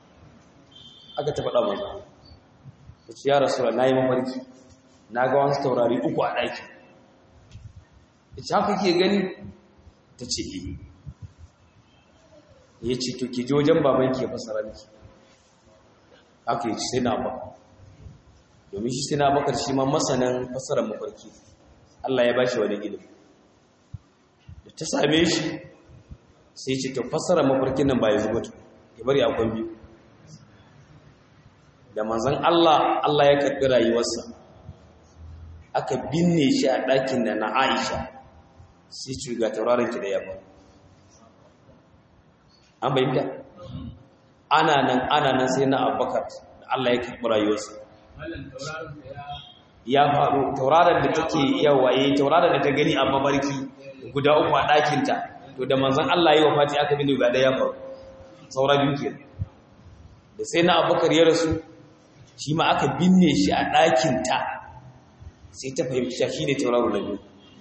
aka ta faɗa manzon Allah ta ce ya rasulullah na yi mafarki na ga wasu taurari uku a ɗakin ita haka ke gani ta ce eh ya ce to ki je wajen babanki ya fasara miki haka ya ce sai na ba domin shi sina bakar shi ma masanin fasarar mafarki Allah ya bashi wani ilimi da ta same shi sai ce ta fasarar mafarkin nan ba ya zuba tu ya bari akwai biyu da manzan Allah Allah ya karɓi rayuwarsa aka binne shi a ɗakin da na Aisha sai ce ga tauraron ki da yamma an bayyana ana nan ana nan sai na Abubakar da Allah ya karɓi rayuwarsa ya faru tauraron da take yawa eh tauraron da ta gani a mabarki guda uku a ɗakinta to da manzon Allah yi wa fati aka bin guda ya faru saura biyu ke da sai na abubakar ya rasu shi ma aka binne shi a ɗakinta sai ta fahimci shi ne tauraron na biyu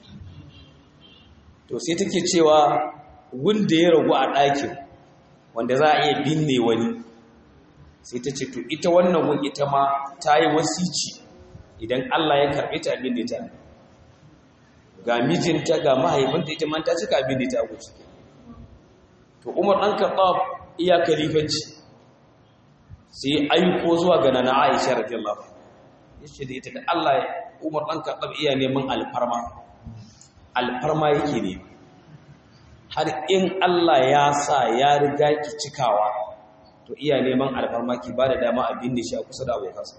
to sai take cewa wanda ya ragu a ɗakin wanda za a iya binne wani sai ta ce to ita wannan gun ita ma ta yi wasici idan Allah ya karɓe ta abin da ta ga mijinta ga mahaifinta ita man ta cika abin da ta guci to Umar ɗan Khattab iya kalifanci sai aiko zuwa ga nana Aisha radiyallahu yace da ita da Allah Umar ɗan Khattab iya neman alfarma alfarma yake ne har in Allah ya sa ya riga ki cikawa to iya neman alfarma ki ba da dama a binne shi a kusa da abokansa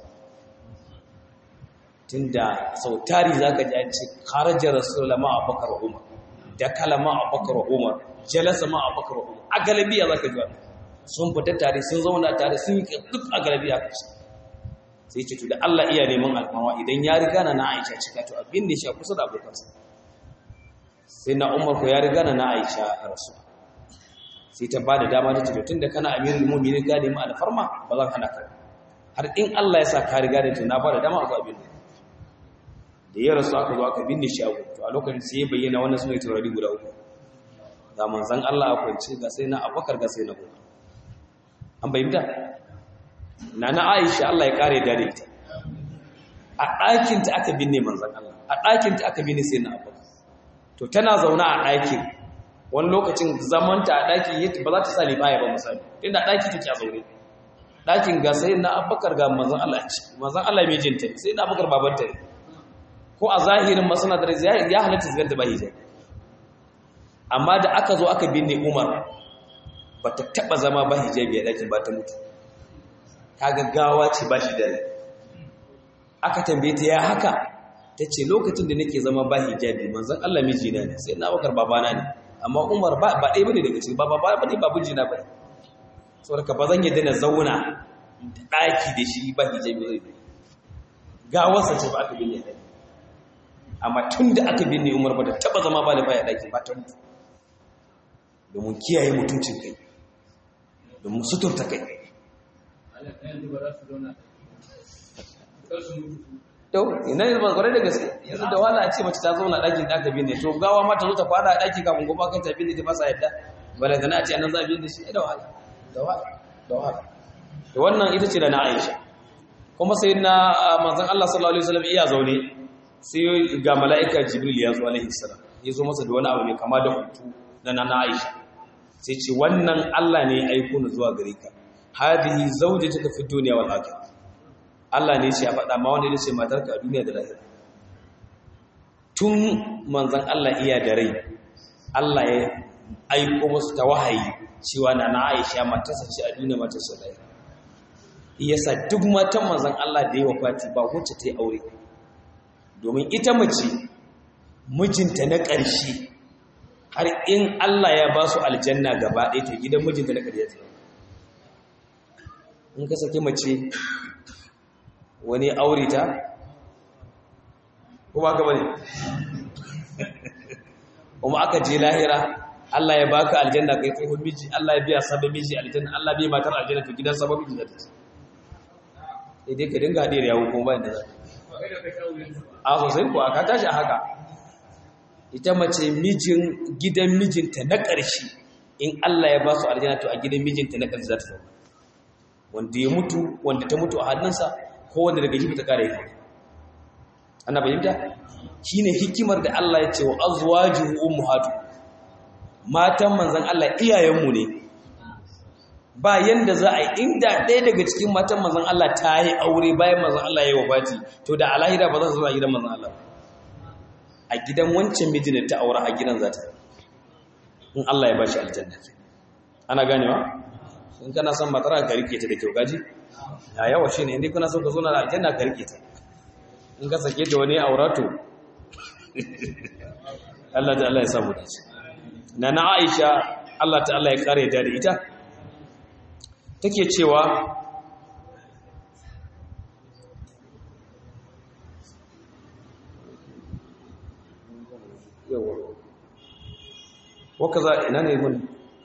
tunda sau tari za ka ji an ce kharaja rasulullah ma abakar umar da kalama abakar umar jalasa ma abakar umar a galabiya za ka ji wani sun fita tare sun zauna tare sun yi duk a galabiya ka ce sai ce to da Allah iya neman alfarma idan ya riga na na Aisha cika to a binne shi a kusa da abokansa sai na umar ko ya riga na na Aisha a rasu sai ta ba da dama ta ce tun da kana amirul mu'minin ka nemi alfarma ba zan hana ka har in Allah ya sa ka riga da tuna ba da dama a zuwa bin da ya rasu aka zo aka binne shi a to a lokacin sai ya bayyana wannan sune taurari guda uku ga manzon Allah a kwance ga sai na Abubakar ga sai na Umar an bayyana nana Aisha Allah ya kare da ita a ɗakin ta aka binne manzon Allah a ɗakin ta aka binne sai na Abubakar to tana zauna a ɗakin wani lokacin zamanta a ɗaki ba za ta sa libaya ba misali inda ɗaki take a zaune ɗakin ga sai na abubakar ga manzan Allah ce manzan Allah mai jinta sai na abubakar babanta ne ko a zahirin masana da ya halatta su ganta ba hijab amma da aka zo aka binne umar ba ta taɓa zama ba hijabi a ɗakin ba ta mutu ta gaggawa ce ba shi da aka tambaye ta ya haka ta ce lokacin da nake zama ba hijabi manzan Allah mijina ne sai na abubakar babana ne amma umar ba ɗaya bane daga cikin ba ba ba ne ba bujina ba saboda ba zan yadda na zauna ɗaki da shi ba hijabi zai bi gawarsa ce ba aka binne ɗaki amma tun da aka binne umar ba da taɓa zama ba da baya ɗaki ba ta mutu domin kiyaye mutuncin kai domin suturta kai Yau, ina ne ba kwarai da gaske, yanzu da wala a ce mace ta zauna ɗakin da aka binne, to gawa ma ta zo ta fada a ɗaki kafin goma kan ta binne ta fasa yadda, bala da na ce anan za a binne shi, da wahala, da wahala, da wahala. Da wannan ita ce da na Aisha. Kuma sai na manzon Allah sallallahu alaihi wasallam iya zaune, sai ga mala'ika Jibril ya zo alaihi salam, ya zo masa da wani abu mai kama da hutu na na Aisha. Sai ce wannan Allah ne ya aiko ni zuwa gare ka. Hadihi zawjatuka fi dunya wal akhirah. Allah ne ce ya faɗa ma wanda ya ce matarka a duniya da lahira tun manzan Allah iya da rai Allah ya aiko musu ta wahayi cewa na na Aisha matarsa ce a duniya matarsa lahira yasa duk matan manzan Allah da yawa fati ba wacce ta yi aure domin ita mace mijinta na ƙarshe har in Allah ya ba su aljanna gaba ɗaya to gidan mijinta na ƙarshe in ka sake mace wani aure ta ko ba ka bane kuma aka je lahira Allah ya baka aljanna kai tsohon miji Allah ya biya sabon miji aljanna Allah bai matar aljanna to gidan sabon miji zata sai dai ka dinga hadiyar yawo kuma bayan da za a sosai ko aka tashi a haka ita mace mijin gidan mijinta na ƙarshe in Allah ya ba su aljanna to a gidan mijinta na ƙarshe za ta zama wanda ya mutu wanda ta mutu a hannunsa ko wanda daga jibi ta kare yi ana bayyanta shine hikimar da Allah ya ce wa azwajuhu ummahatu matan manzon Allah iyayenmu ne ba yanda za a yi inda ɗaya daga cikin matan manzon Allah ta yi aure bayan manzon Allah ya yi wafati to da alahira ba za su zo a gidan manzon Allah a gidan wancan mijin da ta aura a gidan za ta in Allah ya bashi aljanna ana ganewa in kana son matara ka rike ta da kyau gaji a yawa shi ne inda kuna son ka zo na aljanna ka rike ta in ka sake da wani aurato Allah ta Allah ya samu dace na na Aisha Allah ta Allah ya kare da da ita take cewa yawa wakaza ina ne mun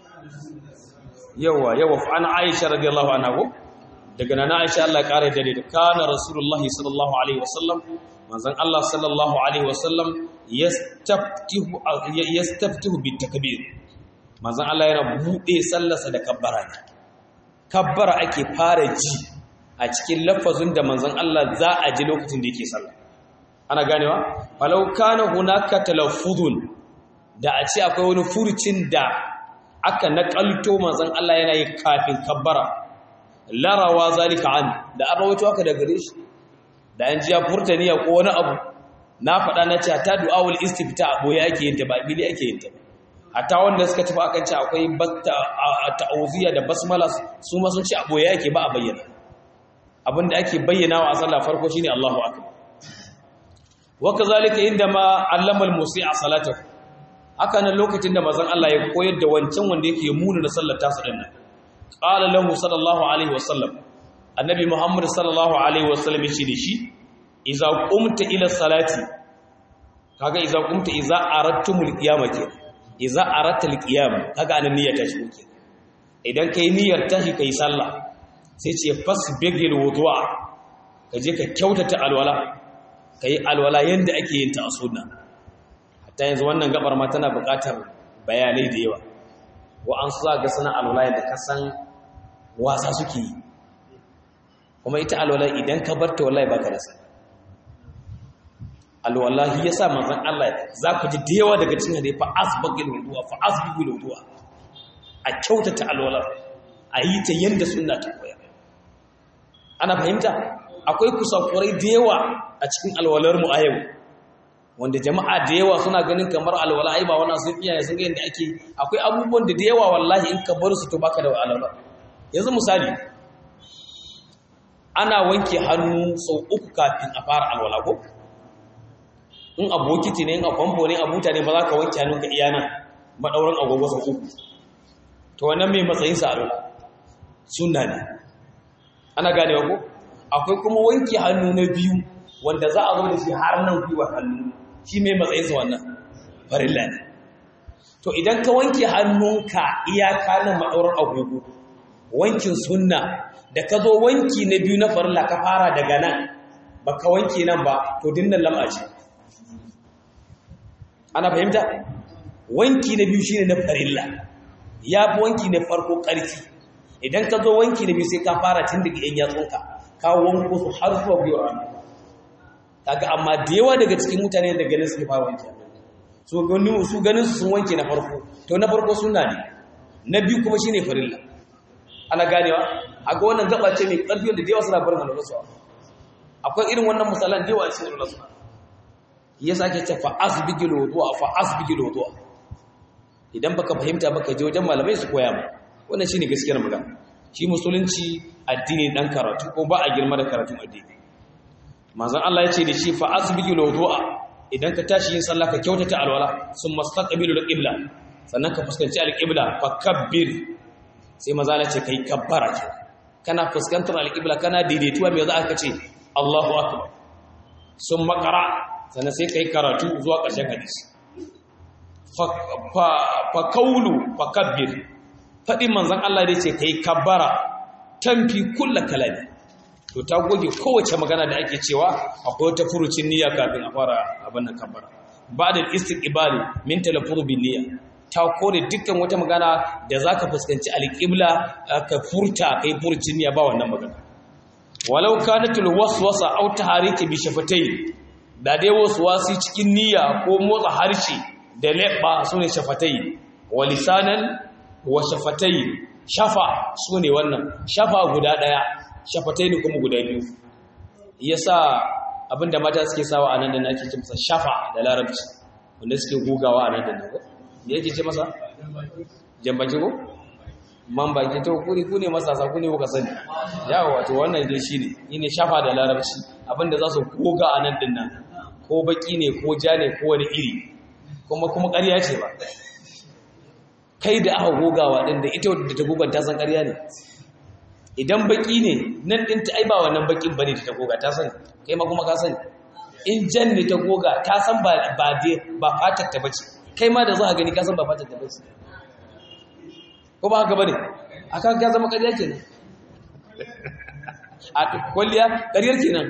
yawa yawa fa ana Aisha radiyallahu anha ko daga nan Aisha Allah ya kare dare da kana Rasulullah sallallahu alaihi wasallam manzon Allah sallallahu alaihi wasallam yastaftihu yastaftihu bit takbir manzon Allah yana bude sallarsa da kabbara ne kabbara ake fara ji a cikin lafazin da manzon Allah za a ji lokacin da yake sallah ana ganewa falau kana hunaka talaffuzun da a ce akwai wani furucin da aka nakalto manzon Allah yana yi kafin kabbara larawa zalika an da an rawaito haka da gare shi da an ji ya furta niyya ko wani abu na faɗa na ce ta du'awul istifta a boye ake yin ta ba bili ake yin ta hatta wanda suka tafi akan ce akwai ta'awuziya da basmala su ma sun ce a boye ake ba a bayyana abinda ake bayyana wa a sallah farko shine Allahu akbar wa kazalika inda ma allama al-musi'a salatahu haka nan lokacin da manzon Allah ya koyar da wancan wanda yake muna da sallar tasu din nan qala lahu sallallahu alaihi wasallam annabi muhammad sallallahu alaihi wasallam yace da shi idza qumta ila salati kaga idza qumta idza aradtumul qiyamah ke idza aradtal qiyam kaga anan niyyar tashi ke idan kai niyyar tashi kai sallah sai ce fasbigil wudu'a kaje ka kyautata alwala kai alwala yanda ake yin ta a sunna hatta yanzu wannan gabar ma tana buƙatar bayanai da yawa wa an su ga suna alwala yadda ka san wasa suke yi kuma ita alwala idan ka bar ta wallahi baka da sai alwallahi yasa manzon Allah za ku ji da yawa daga cikin hadisi fa asbagil wudu'a fa asbigil wudu'a a kyautata alwala a yi ta yanda sunna ta koyar ana fahimta akwai kusakurai da yawa a cikin alwalar mu a yau wanda jama'a da yawa suna ganin kamar alwala ai ba wannan sun iyaye sun ga yanda ake akwai abubuwan da da yawa wallahi in ka bar su to baka da alwala yanzu misali ana wanke hannu sau uku kafin a fara alwala ko in a bokiti ne in a famfo ne a buta ne ba za ka wanke hannunka iya nan maɗaurin agogo sau uku to wannan mai matsayin sa alwala sunna ne ana ganewa ko akwai kuma wanke hannu na biyu wanda za a zo da shi har nan gwiwa hannu shi mai matsayinsa wannan farilla ne to idan ka wanke hannunka iyaka nan maɗaurar agogo wankin sunna da ka zo wanki na biyu na farilla ka fara daga nan ba ka wanke nan ba to dinnan lam'a ce ana fahimta wanki na biyu shine na farilla ya fi wanki na farko ƙarfi idan ka zo wanki na biyu sai ka fara tun daga yan yatsunka ka wanko su har zuwa gwiwa kaga amma da yawa daga cikin mutane da ganin su fara wanke su ganin su ganin su sun wanke na farko to na farko sunna ne na biyu kuma shine farilla ana ganewa aga wannan gaba ce mai karfi da da yawa suna barin halal su akwai irin wannan misalan da yawa cikin halal su yasa ake ce fa asbigil wudu'a fa asbigil wudu'a idan baka fahimta baka je wajen malamai su koya ma wannan shine gaskiyar magana shi musulunci addini dan karatu ko ba a girma da karatun addini manzon Allah ya ce da shi fa asbigil wudu'a idan ka tashi yin sallah ka kyautata alwala summa staqbilu al-qibla sannan ka fuskanci al-qibla fa kabbir sai maza Allah ce kai kabbara ke kana fuskantar al-qibla kana daidaituwa me za ka ce Allahu akbar summa qara sannan sai kai karatu zuwa ƙarshen hadisi fa kaulu fa kabbir faɗin manzon Allah da ce kai kabbara tamfi kulla kalami to ta goge kowace magana da ake cewa akwai wata furucin niyya kafin a fara abin nan kabbara ba da istiqbali min talafuru bin niyya ta kore dukkan wata magana da zaka fuskanci alqibla ka furta kai furucin niyya ba wannan magana walau kanatul waswasa aw tahariki bi shafatay da dai waswasi cikin niyya ko motsa harshe da leɓa sune shafatai wa lisanan wa shafatai shafa sune wannan shafa guda daya shafatai ne kuma guda biyu yasa abinda mata suke sawa a nan da nake ce masa shafa da larabci wanda suke gogawa a nan da nan me yake ce masa jambaki ko man baki to kuri ku ne masasa ku ne kuka sani yawa wato wannan dai shine ne shafa da larabci abinda za su goga a nan din nan ko baki ne ko ja ne ko wani iri kuma kuma ƙarya ce ba kai da aka gogawa din da ita da ta gogan ta san ƙarya ne idan baki ne nan din ta aiba wannan bakin bane da ta goga ta sani kai ma kuma ka sani in jan ne ta goga ta san ba ba ba fatar ta bace kai ma da za ka gani ka san ba fatar ta bace ko ba haka bane aka ga zama ƙarya kenan a kwalliya ƙaryar kenan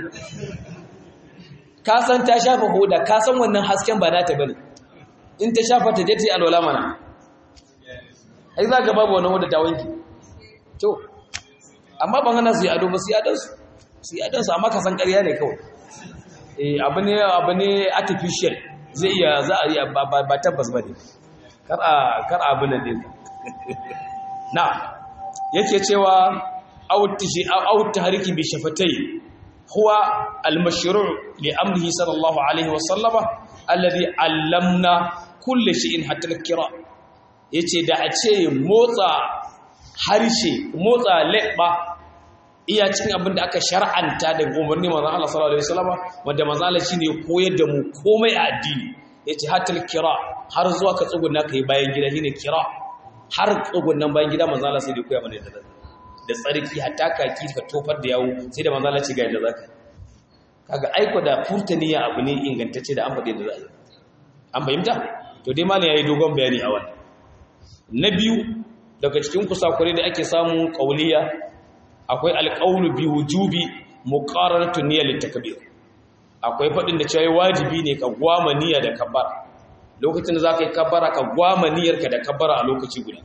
ka san ta shafa hoda ka san wannan hasken ba nata bane in ta shafa ta je ta yi alwala mana ai za ka babu wannan hoda ta wanki to amma ban hana su yi ado ba su yi adonsu su yi adonsu amma ka san ƙarya ne kawai eh abu ne abu ne artificial zai iya za a yi ba tabbas ba ne kar a kar abin nan din na yake cewa au tahriki bi shafatai huwa al-mashru' li amrihi sallallahu alaihi wa sallama alladhi allamna kulli shay'in hatta al-kira yace da a ce motsa harshe motsa leɓa iya cikin abin da aka shar'anta da umarni manzon Allah sallallahu alaihi wasallama wanda manzon Allah shine koyar da mu komai a addini yace hatta al-kira har zuwa ka tsuguna kai bayan gida shine kira har tsugunan bayan gida manzon Allah sai da koya mana da da tsarki hatta kaki ka tofar da yawo sai da manzon Allah ce ga yadda zaka kaga aiko da furtaniya abu ne ingantacce da an faɗi da za a yi an fahimta to dai malam yayi dogon bayani a wannan na biyu daga cikin kusakure da ake samu kauliya akwai alqaulu bi wujubi muqararatu niyyat litakbir akwai faɗin da cewa wajibi ne ka gwama niyya da kabbara lokacin da za ka yi kabbara ka gwama niyyarka da kabbara a lokaci guda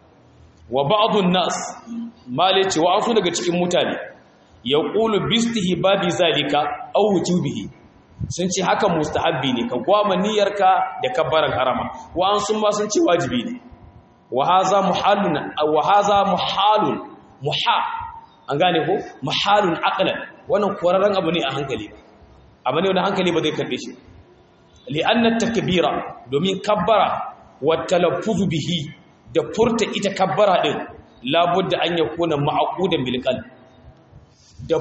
wa ba'dun nas male ce wa su daga cikin mutane ya qulu bistihi babi zalika aw wujubihi sun ce haka mustahabbi ne ka gwama niyyarka da kabbaran harama wa an sun ma sun ce wajibi ne wa haza muhalun wa haza muhalun muha an gane ko muhalun aqlan wannan korarren abu ne a hankali abu ne wanda hankali ba zai karbe shi li'anna takbira domin kabbara wa talaffuzu bihi da furta ita kabbara din labudda an yakuna ma'qudan bil qalb da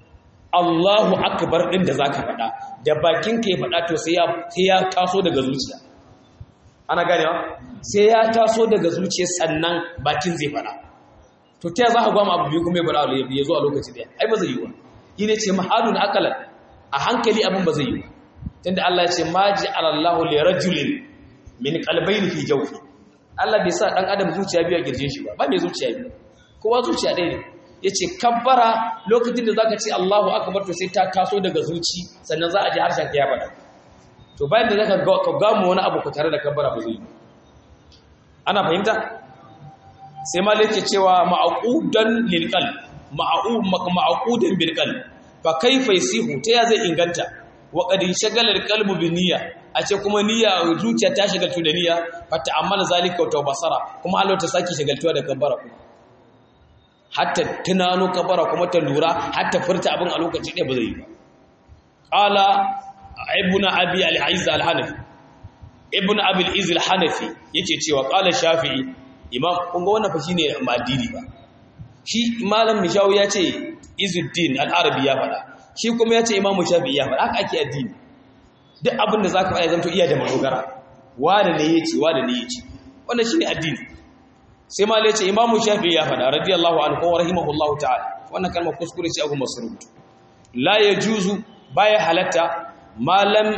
Allahu akbar din da zaka faɗa da bakinka ya faɗa to sai ya sai ya taso daga zuciya ana ganewa sai ya taso daga zuciya sannan bakin zai faɗa to ta za ka gwama abu biyu kuma ya faɗa ya zo a lokaci daya ai ba zai yi ba ine ce mahadun akalan a hankali abin ba zai yi ba tunda Allah ya ce ma ja'ala Allahu li rajulin min qalbayni fi jawfi Allah bai sa dan adam zuciya biyu a girjin shi ba ba mai zuciya biyu kowa zuciya ɗaya ne yace kabbara lokacin da zaka ce Allahu akbar to sai ta taso daga zuci sannan za a ji harshen ka ya faɗa to bayan da zaka ka gamu wani abu ku tare da kabbara ba zai yi ana fahimta sai malik ke cewa ma'qudan lil qalb ma'u ma'qudan bil qalb fa kayfa yasihu ta ya zai inganta wa qad shagala al qalbu bi niyya a ce kuma niyya zuciya ta shagaltu da niyya fa ta'ammala zalika wa basara kuma Allah ta saki shagaltuwa da kabbara kuma hatta tunano kabbara kuma ta lura hatta furta abin a lokaci ɗaya ba zai yi ba qala ibn abi al-aiz al-hanafi ibn abi al-aiz al-hanafi yake cewa qala shafi'i imam kun ga wannan fa shine madini ba shi malam mishawu ya ce izuddin al-arabi ya faɗa shi kuma ya ce imamu shafi'i ya faɗa haka ake addini duk abin da zaka faɗa zanto iya da madogara wanda ne yace wanda ne yace wannan shine addini sai malai ce imamu shafi'i ya faɗa radiyallahu anhu wa rahimahullahu ta'ala wannan kalmar kuskure ce abu masrut la yajuzu baya halatta malam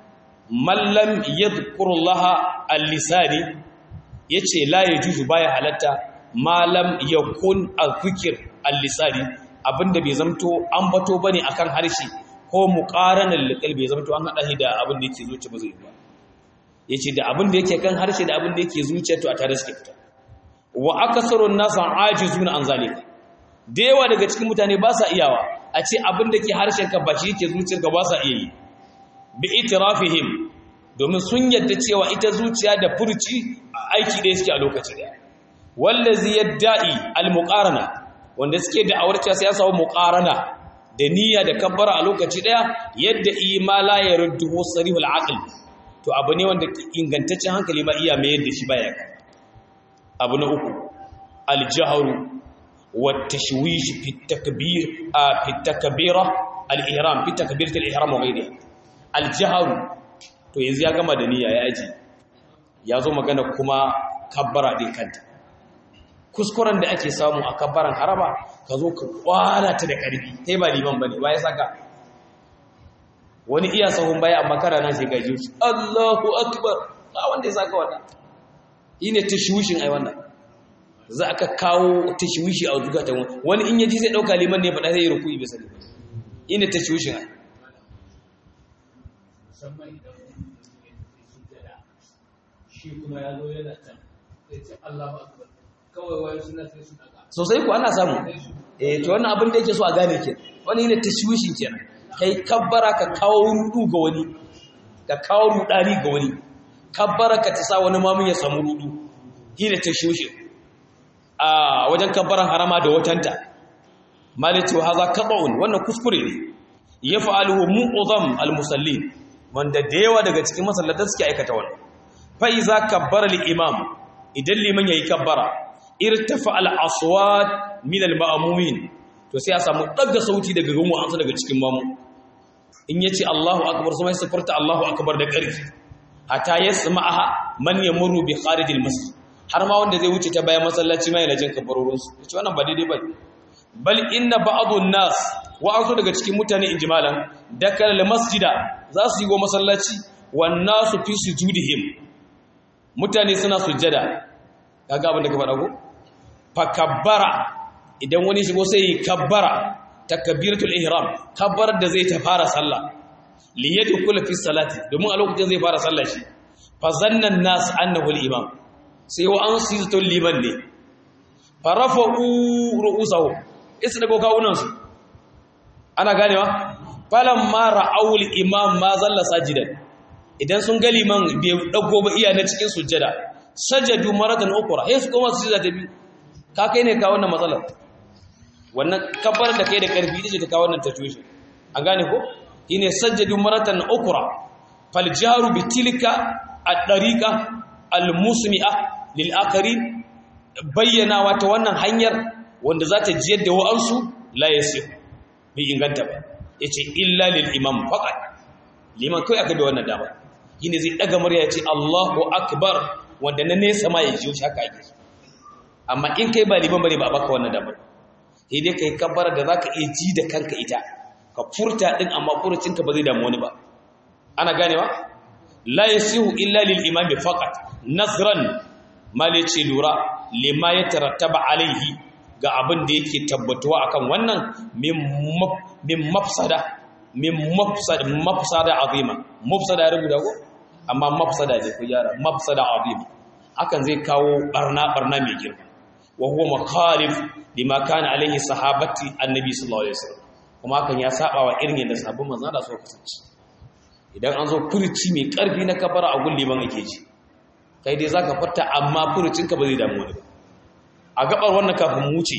mallam yadhkurullaha al-lisani yace la yajuzu baya halatta malam yakun al-fikr al-lisani abinda bai zamto an bato bane akan harshe ko muqaranan liqal bai zamto an hada shi da abin da yake zuciya ba zai ba yace da abin da yake kan harshe da abin da yake zuciya to a tare suke fita wa akasarun nasa ajizuna an zalika da yawa daga cikin mutane ba sa iyawa a ce abin da ke harshen ka ba shi yake zuciyar ka ba sa iya yi bi itirafihim domin sun yadda cewa ita zuciya da furci aiki da suke a lokaci daya wallazi yadda'i almuqarana wanda suke da aurata sai ya samu muqarana da niyya da kabbara a lokaci daya yadda imala ya ruddu sarihul aql to abu ne wanda ingantaccen hankali ma iya mai yadda shi baya abu na uku aljahru wat tashwish fi takbir fi takbira al-ihram fi takbirat al-ihram wa ghayriha aljahru to yanzu ya gama da niyya ya aji ya zo magana kuma kabbara din kanta kuskuren da ake samu a kabbaran haraba ka zo ka kwana ta da ƙarfi kai ba liman bane ba ya saka wani iya sahun baya amma kana nan sai ka ji shi Allahu akbar ba wanda ya saka wannan ine tashwishin ai wannan za ka kawo tashwishi a zukatan wani in yaji zai dauka liman ne faɗa sai ya ruku'i bisa ne ine tashwishin ai musamman idan shi kuma ya zo yana can sai ce Allahu akbar kawai wani suna sai su daga sosai ku ana samu eh to wannan abin da yake so a gane ke wani ne tashwishin kenan kai kabbara ka kawo rudu ga wani ka kawo rudani ga wani kabbara ka ta sa wani mamun ya samu rudu shine tashwishin a wajen kabbaran harama da watanta malatu haza qat'un wannan kuskure ne yaf'aluhu mu'zam al-musallin wanda da yawa daga cikin masallatan suke aikata wannan fa iza kabbara al-imam idan liman yayi kabbara irtafa al-aswat min al-ma'mumin to sai a samu daga sauti daga gungu an daga cikin mamu in yace Allahu akbar sai sai furta Allahu akbar da ƙarfi hatta yasma'aha man yamuru bi kharij al-masjid har ma wanda zai wuce ta bayan masallaci mai lajin kabbarorin su yace wannan ba daidai bane bal inna ba'dun nas wa azu daga cikin mutane injimalan dakal al-masjida za su yi go masallaci wan nasu fi sujudihim mutane suna sujjada kaga abin da ka faɗa ko fakabbara idan wani shigo sai yi kabbara takbiratul ihram kabbar da zai ta fara sallah li yadkhula fi salati domin a lokacin zai fara sallar shi fa zanna an-nas annahu al-imam sai wa an su to liman ne fa rafa'u ru'usahu isa dago kawunan su ana ganewa falamma ra'aw al-imam ma zalla sajidan idan sun ga liman bai dago ba iya na cikin sujjada sajadu maratan ukra sai su koma su sujjada ta biyu ka kai ne ka wannan matsalar wannan kabbar da kai da karfi ita ce ta kawo wannan situation an gane ko shine sajadu maratan ukra fal jaru bi tilka ad-dariqa al-musmi'a lil akharin bayyana wata wannan hanyar wanda za ta jiyar da wa'ansu la yasir bi inganta ba yace illa lil imam faqat liman kai aka da wannan dama shine zai daga murya yace Allahu akbar wanda na nesa ma ya jiyo shi haka ake amma in kai ba liman bane ba baka wannan dama sai dai kai kabbara da zaka iya ji da kanka ita ka furta din amma furucinka ba zai damu wani ba ana ganewa la yasihu illa lil imam faqat nasran malici lura lima yatarattaba alaihi ga abin da yake tabbatuwa akan wannan min mafsada min mafsada mafsada azima mafsada rubuta ko amma mafsada ne ku yara mafsada azima hakan zai kawo barna barna mai girma wa huwa makhalif lima kana alaihi sahabati annabi sallallahu alaihi wasallam kuma hakan ya saba wa irin yadda sahabban manzo da suka kasance idan an zo furuci mai karfi na kafara a gulli ban ake ji kai dai zaka furta amma furucinka ba zai damu wani ba a gabar wannan kafin mu wuce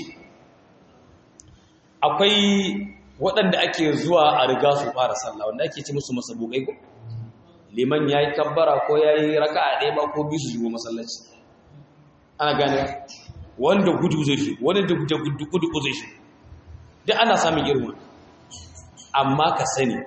akwai waɗanda ake zuwa a riga su fara sallah wanda ake ci musu masabukai ko liman yayi kabbara ko yayi raka'a ɗaya ba ko biyu su shigo masallaci ana gane wanda gudu zai shi wanda da gudu gudu zai shi duk ana samun irin amma ka sani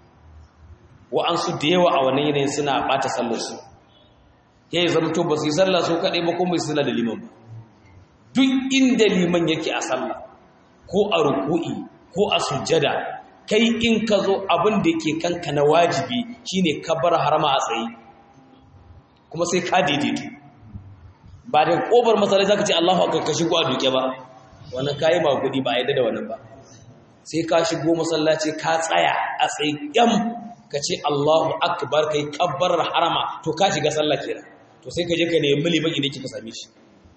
wa'ansu da yawa a wannan yanayin suna ɓata sallarsu ya yi zamto ba su yi sallah su kaɗai ba kuma su da liman ba duk inda liman yake a sallah ko a ruku'i ko a sujjada kai in ka zo abin da ke kanka na wajibi shine ka bar harama a tsaye kuma sai ka daidaito ba da ƙofar masalai za ka ce allahu akar ka shigo a duke ba wannan kayi ba gudi ba a yadda da wannan ba sai ka shigo masallaci ka tsaya a tsaye yam ka ce Allahu akbar kai kabbar harama to ka shiga sallah kenan to sai ka je ka nemi liman idan kika same shi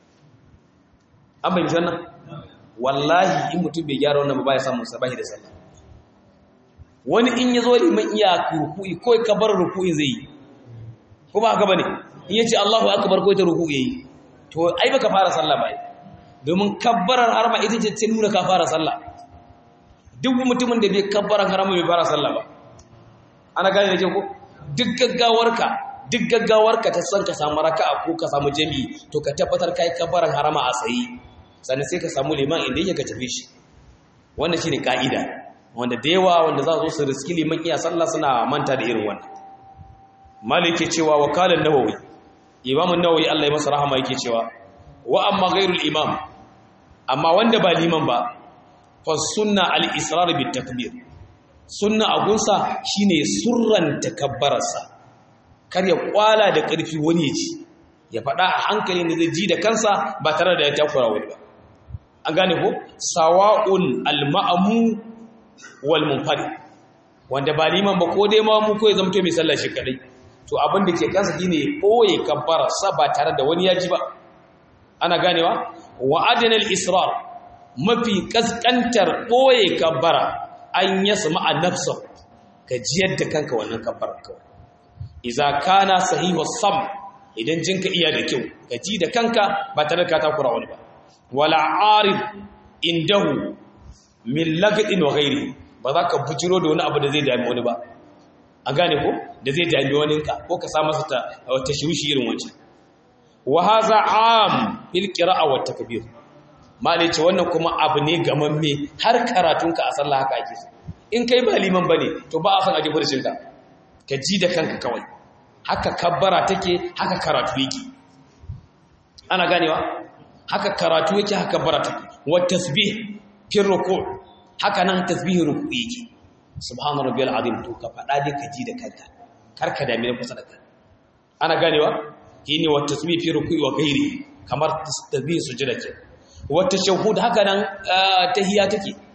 an bayyana wannan wallahi in mutum bai gyara wannan ba ya samu sabahi da sallah wani in ya zo liman iya ruku'i ko kabbar ruku'i zai yi ko ba haka bane in ya ce Allahu akbar ko ta ruku'i yayi to ai baka fara sallah ba domin kabbarar harama ita ce ta nuna ka fara sallah duk mutumin da bai kabbarar harama bai fara sallah ba ana gane da ko duk gaggawarka duk gaggawarka ta san ka samu raka'a ko ka samu jami'i to ka tabbatar kai kabaran harama a tsayi sannan sai ka samu liman inda yake ka tafi shi wannan shine kaida wanda da yawa wanda za su su riski liman iya sallah suna manta da irin wannan malike cewa wakalan nawawi imam an-nawawi Allah ya masa rahama yake cewa wa amma ghairul imam amma wanda ba liman ba fa sunna al-israr bit takbir sunna agunsa shine surran takabbararsa kar ya kwala da ƙarfi wani ya ji ya faɗa a hankali da zai ji da kansa ba tare da ya takura wani ba an gane ko sawa'un al-ma'amu wal munfarid wanda ba liman ba ko dai ma mu ko ya zamto mai sallah shi kadai to abin da ke kansa shine boye kabbararsa ba tare da wani ya ji ba ana ganewa wa adana al-israr mafi kaskantar boye kabbara an yasma a nafsa ka jiyar da kanka wannan kabbar kawai iza kana sahihu sam idan jinka iya da kyau ka ji da kanka ba tare da ka takura wani ba wala arid indahu min lagdin wa ghairi ba za ka bujiro da wani abu da zai dami wani ba an gane ko da zai dami wani ka ko ka sa masa ta tashwishi irin wancan wa hadha am bil qira'a wat takbir malai ce wannan kuma abu ne gamamme har karatunka a sallah haka ake so in kai ba liman bane to ba a san aje furcin ka ka ji da kanka kawai haka kabbara take haka karatu yake ana ganewa haka karatu yake haka kabbara take wa tasbih fi ruku' haka nan tasbihin ruku' yake subhana rabbiyal azim to ka fada dai ka ji da kanka karka da mai kusa da kai ana ganewa shine wa tasbih fi ruku'i wa ghairi kamar tasbih sujada ke wata shahud haka nan tahiya take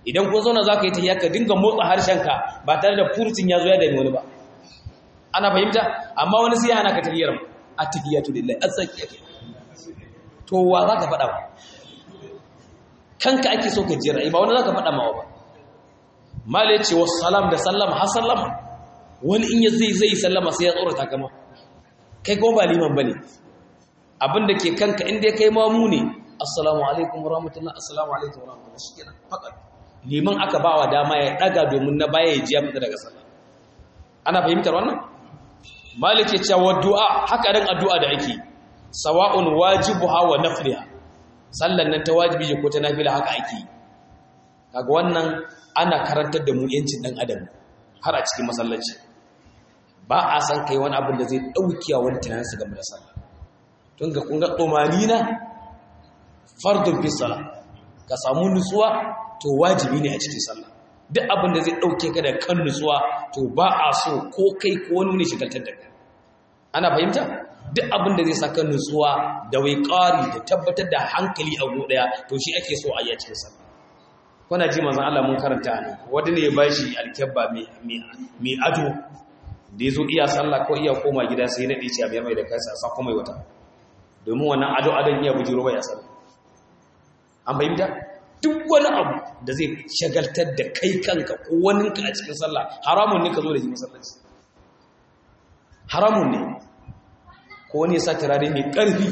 idan kun zauna za ka yi tahiyya ka dinga motsa harshenka ba tare da furcin ya zo ya dami wani ba ana fahimta amma wani sai hana ka tahiyyar a tahiyyatu lillahi azzakiyatu to wa za ka faɗa ba kanka ake so ka jira ba wani za ka faɗa mawa ba mala ce wasu salam da sallama har sallama wani in ya zai zai sallama sai ya tsorata kama kai kuma ba liman ba ne abinda ke kanka inda ya kai mamu ne assalamu alaikum rahmatullah assalamu alaikum rahmatullah shi kenan fakat liman aka ba wa dama ya ɗaga domin na baya ya ji ya fita daga sallah ana fahimtar wannan malik ya ce wa du'a haka dan addu'a da ake sawa'un wajibuha wa nafliha sallan nan ta wajibi ko ta nafila haka ake kaga wannan ana karantar da mu yancin dan adam har a cikin masallaci ba a san kai wani abin da zai daukiya wani tunanin su game da sallah tun ga kun ga tsomanina fardun fi sala ka samu nutsuwa to wajibi ne a cikin sallah duk abin da zai dauke ka da kan nutsuwa to ba a so ko kai ko wani ne shigaltar da kai ana fahimta duk abin da zai saka nutsuwa da waiƙari da tabbatar da hankali a go daya to shi ake so a yi a cikin sallah kuna ji manzon Allah mun karanta ne wanda ne ya bashi alkabba mai ado da yazo iya sallah ko iya koma gida sai na dace a mai da kansa sa kuma wata domin wannan ado adon iya bujiro ba ya sallah an fahimta duk wani abu da zai shagaltar da kai kanka ko waninka a cikin sallah haramun ne ka zo da shi masallaci haramun ne ko wani ya sa turare mai ƙarfi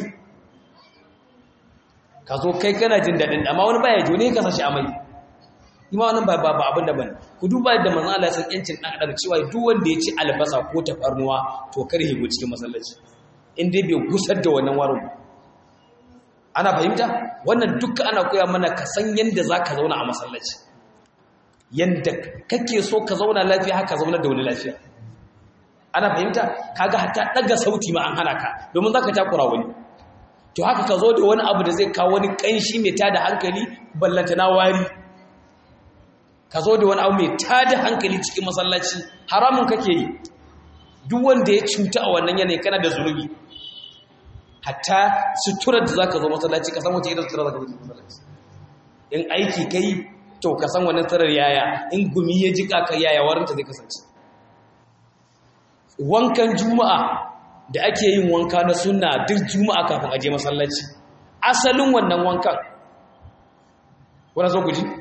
ka zo kai kana jin daɗin amma wani baya ji wani ya kasa shi amai ima wannan ba ba abin da bane ku duba da manzon Allah ya san yancin dan adam cewa duk wanda ya ci albasa ko tafarnuwa to kar ya go cikin masallaci in dai bai gusar da wannan warin ana fahimta wannan duka ana koya mana ka san yanda zaka zauna a masallaci yanda kake so ka zauna lafiya haka zauna da wani lafiya ana fahimta kaga hatta daga sauti ma an hana ka domin zaka takura wani to haka ka zo da wani abu da zai kawo wani kanshi mai tada hankali ballanta na wari ka zo da wani abu mai tada hankali cikin masallaci haramun kake yi duk wanda ya cuta a wannan yanayi kana da zunubi hatta suturar da zaka zo masallaci ka san wace irin sutura zaka zo masallaci in aiki kai to ka san wannan suturar yaya in gumi ya jika ka yaya warinta zai kasance wankan juma'a da ake yin wanka na sunna duk juma'a kafin aje masallaci asalin wannan wankan wani zo ku ji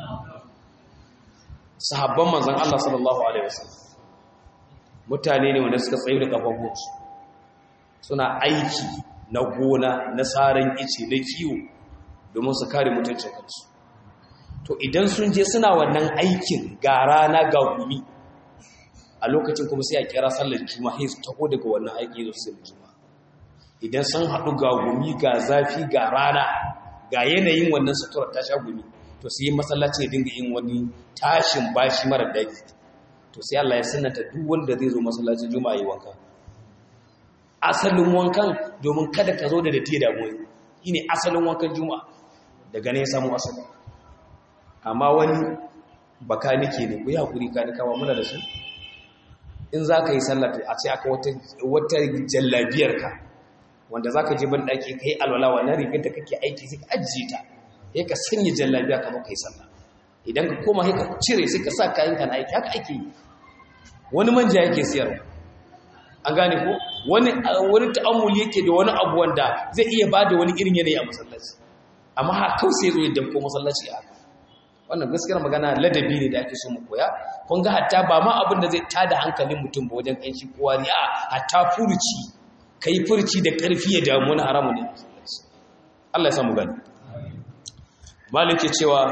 sahabban manzan Allah sallallahu alaihi wasallam mutane ne wanda suka tsaye da kafafunsu suna aiki na gona na tsarin ice na kiwo domin su kare mutuncin kansu to idan sun je suna wannan aikin ga rana ga gumi a lokacin kuma sai a kira sallar juma'a sai su taho daga wannan aiki zo su juma'a idan sun haɗu ga gumi ga zafi ga rana ga yanayin wannan sutura ta sha gumi to sai yi masallaci ya dinga yin wani tashin bashi mara daji to sai Allah ya sanata duk wanda zai zo masallacin juma'a yi wanka asalin wankan domin kada ka zo da datti da mu shine asalin wankan juma'a daga ne ya samu asali amma wani baka nake ne ku yi hakuri ka ni kama muna da su in za ka yi sallar a ce aka wata jallabiyarka wanda za ka je ban ɗaki ka yi alwala wannan rigar da kake aiki sai ka ajiye ta ya ka sanya jallabiya ka ka yi sallah idan ka koma sai ka cire sai ka sa kayan ka na aiki haka ake yi wani manja yake siyarwa an gane ko wani wani ta'ammuli yake da wani abu wanda zai iya bada wani irin yanayi a masallaci amma ha kawai sai zo ya damko masallaci a haka wannan gaskiyar magana ladabi ne da ake so mu koya kun ga hatta ba ma abin da zai tada hankalin mutum ba wajen kanshi kowa ne a hatta furuci kai furuci da karfi ya damu na haramu ne Allah ya samu gani malike cewa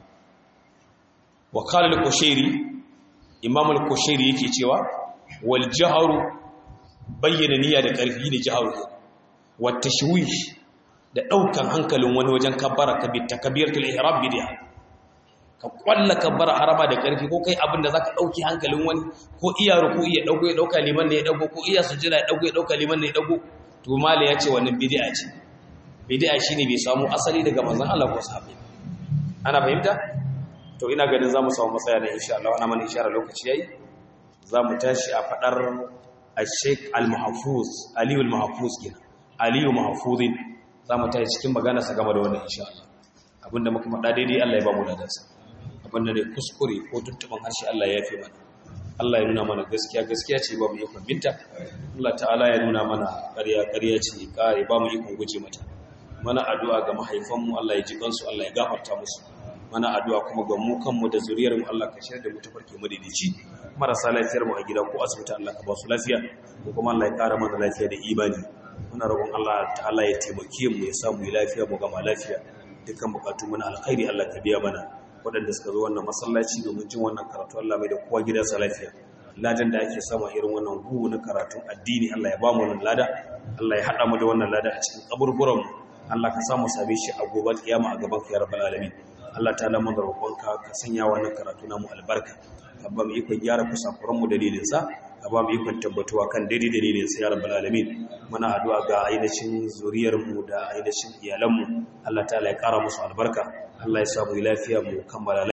wa qala al-qushairi imam al-qushairi yake cewa wal jahru bayyana niyya da karfi ne jahru wa tashwish da daukan hankalin wani wajen kabbara kabir takbiratul ihram bid'a ka kwalla ka bar harama da ƙarfi ko kai abin da zaka dauki hankalin wani ko iya ruku iya dauko ya dauka liman ne ya dauko ko iya sujjada ya dauko ya dauka liman ne ya dauko to mala ya ce wannan bid'a ce bid'a shine bai samu asali daga manzon Allah ko sahabbai ana fahimta to ina ganin zamu samu matsaya da insha Allah wannan mana isharar lokaci yayi zamu tashi a fadar al-Sheikh al-Mahfuz Ali al-Mahfuz kenan Ali al-Mahfuzin zamu tashi cikin magana sa game da wannan insha Allah abinda muka faɗa daidai Allah ya ba mu ladansa abinda ne kuskure ko tuntuban harshe Allah ya fi mana Allah ya nuna mana gaskiya gaskiya ce ba mu ikon binta Allah ta'ala ya nuna mana ƙarya ƙarya ce kare ba mu ikon guje mata mana addu'a ga mahaifanmu Allah ya ji kansu Allah ya gafarta musu mana addu'a kuma ga mu kanmu da zuriyarmu Allah ka shirya da mu tafarki madaidaici marasa lafiyar mu a gida ko asibiti Allah ka ba su lafiya ko kuma Allah ya ƙara mana lafiya da imani muna roƙon Allah ta'ala ya taimake mu ya samu lafiya mu gama lafiya dukkan bukatu muna alkhairi Allah ka biya mana waɗanda suka zo wannan masallaci domin jin wannan karatu Allah mai da kowa gidansa lafiya ladan da ake sama irin wannan gugu na karatun addini Allah ya ba mu wannan lada Allah ya haɗa mu da wannan lada a cikin kaburburan mu Allah ka samu same shi a gobe kiyama a gaban ka ya rabbal alamin Allah ta lamu da roƙonka ka sanya wannan karatu namu albarka ka ba mu ikon gyara kusakuran mu dalilin sa ka ba mu ikon tabbatuwa kan daidai dalilin sa ya rabbal alamin muna addu'a ga ainihin zuriyar mu da ainihin iyalan mu Allah ta'ala ya ƙara musu albarka Allah ya samu lafiya mu kammala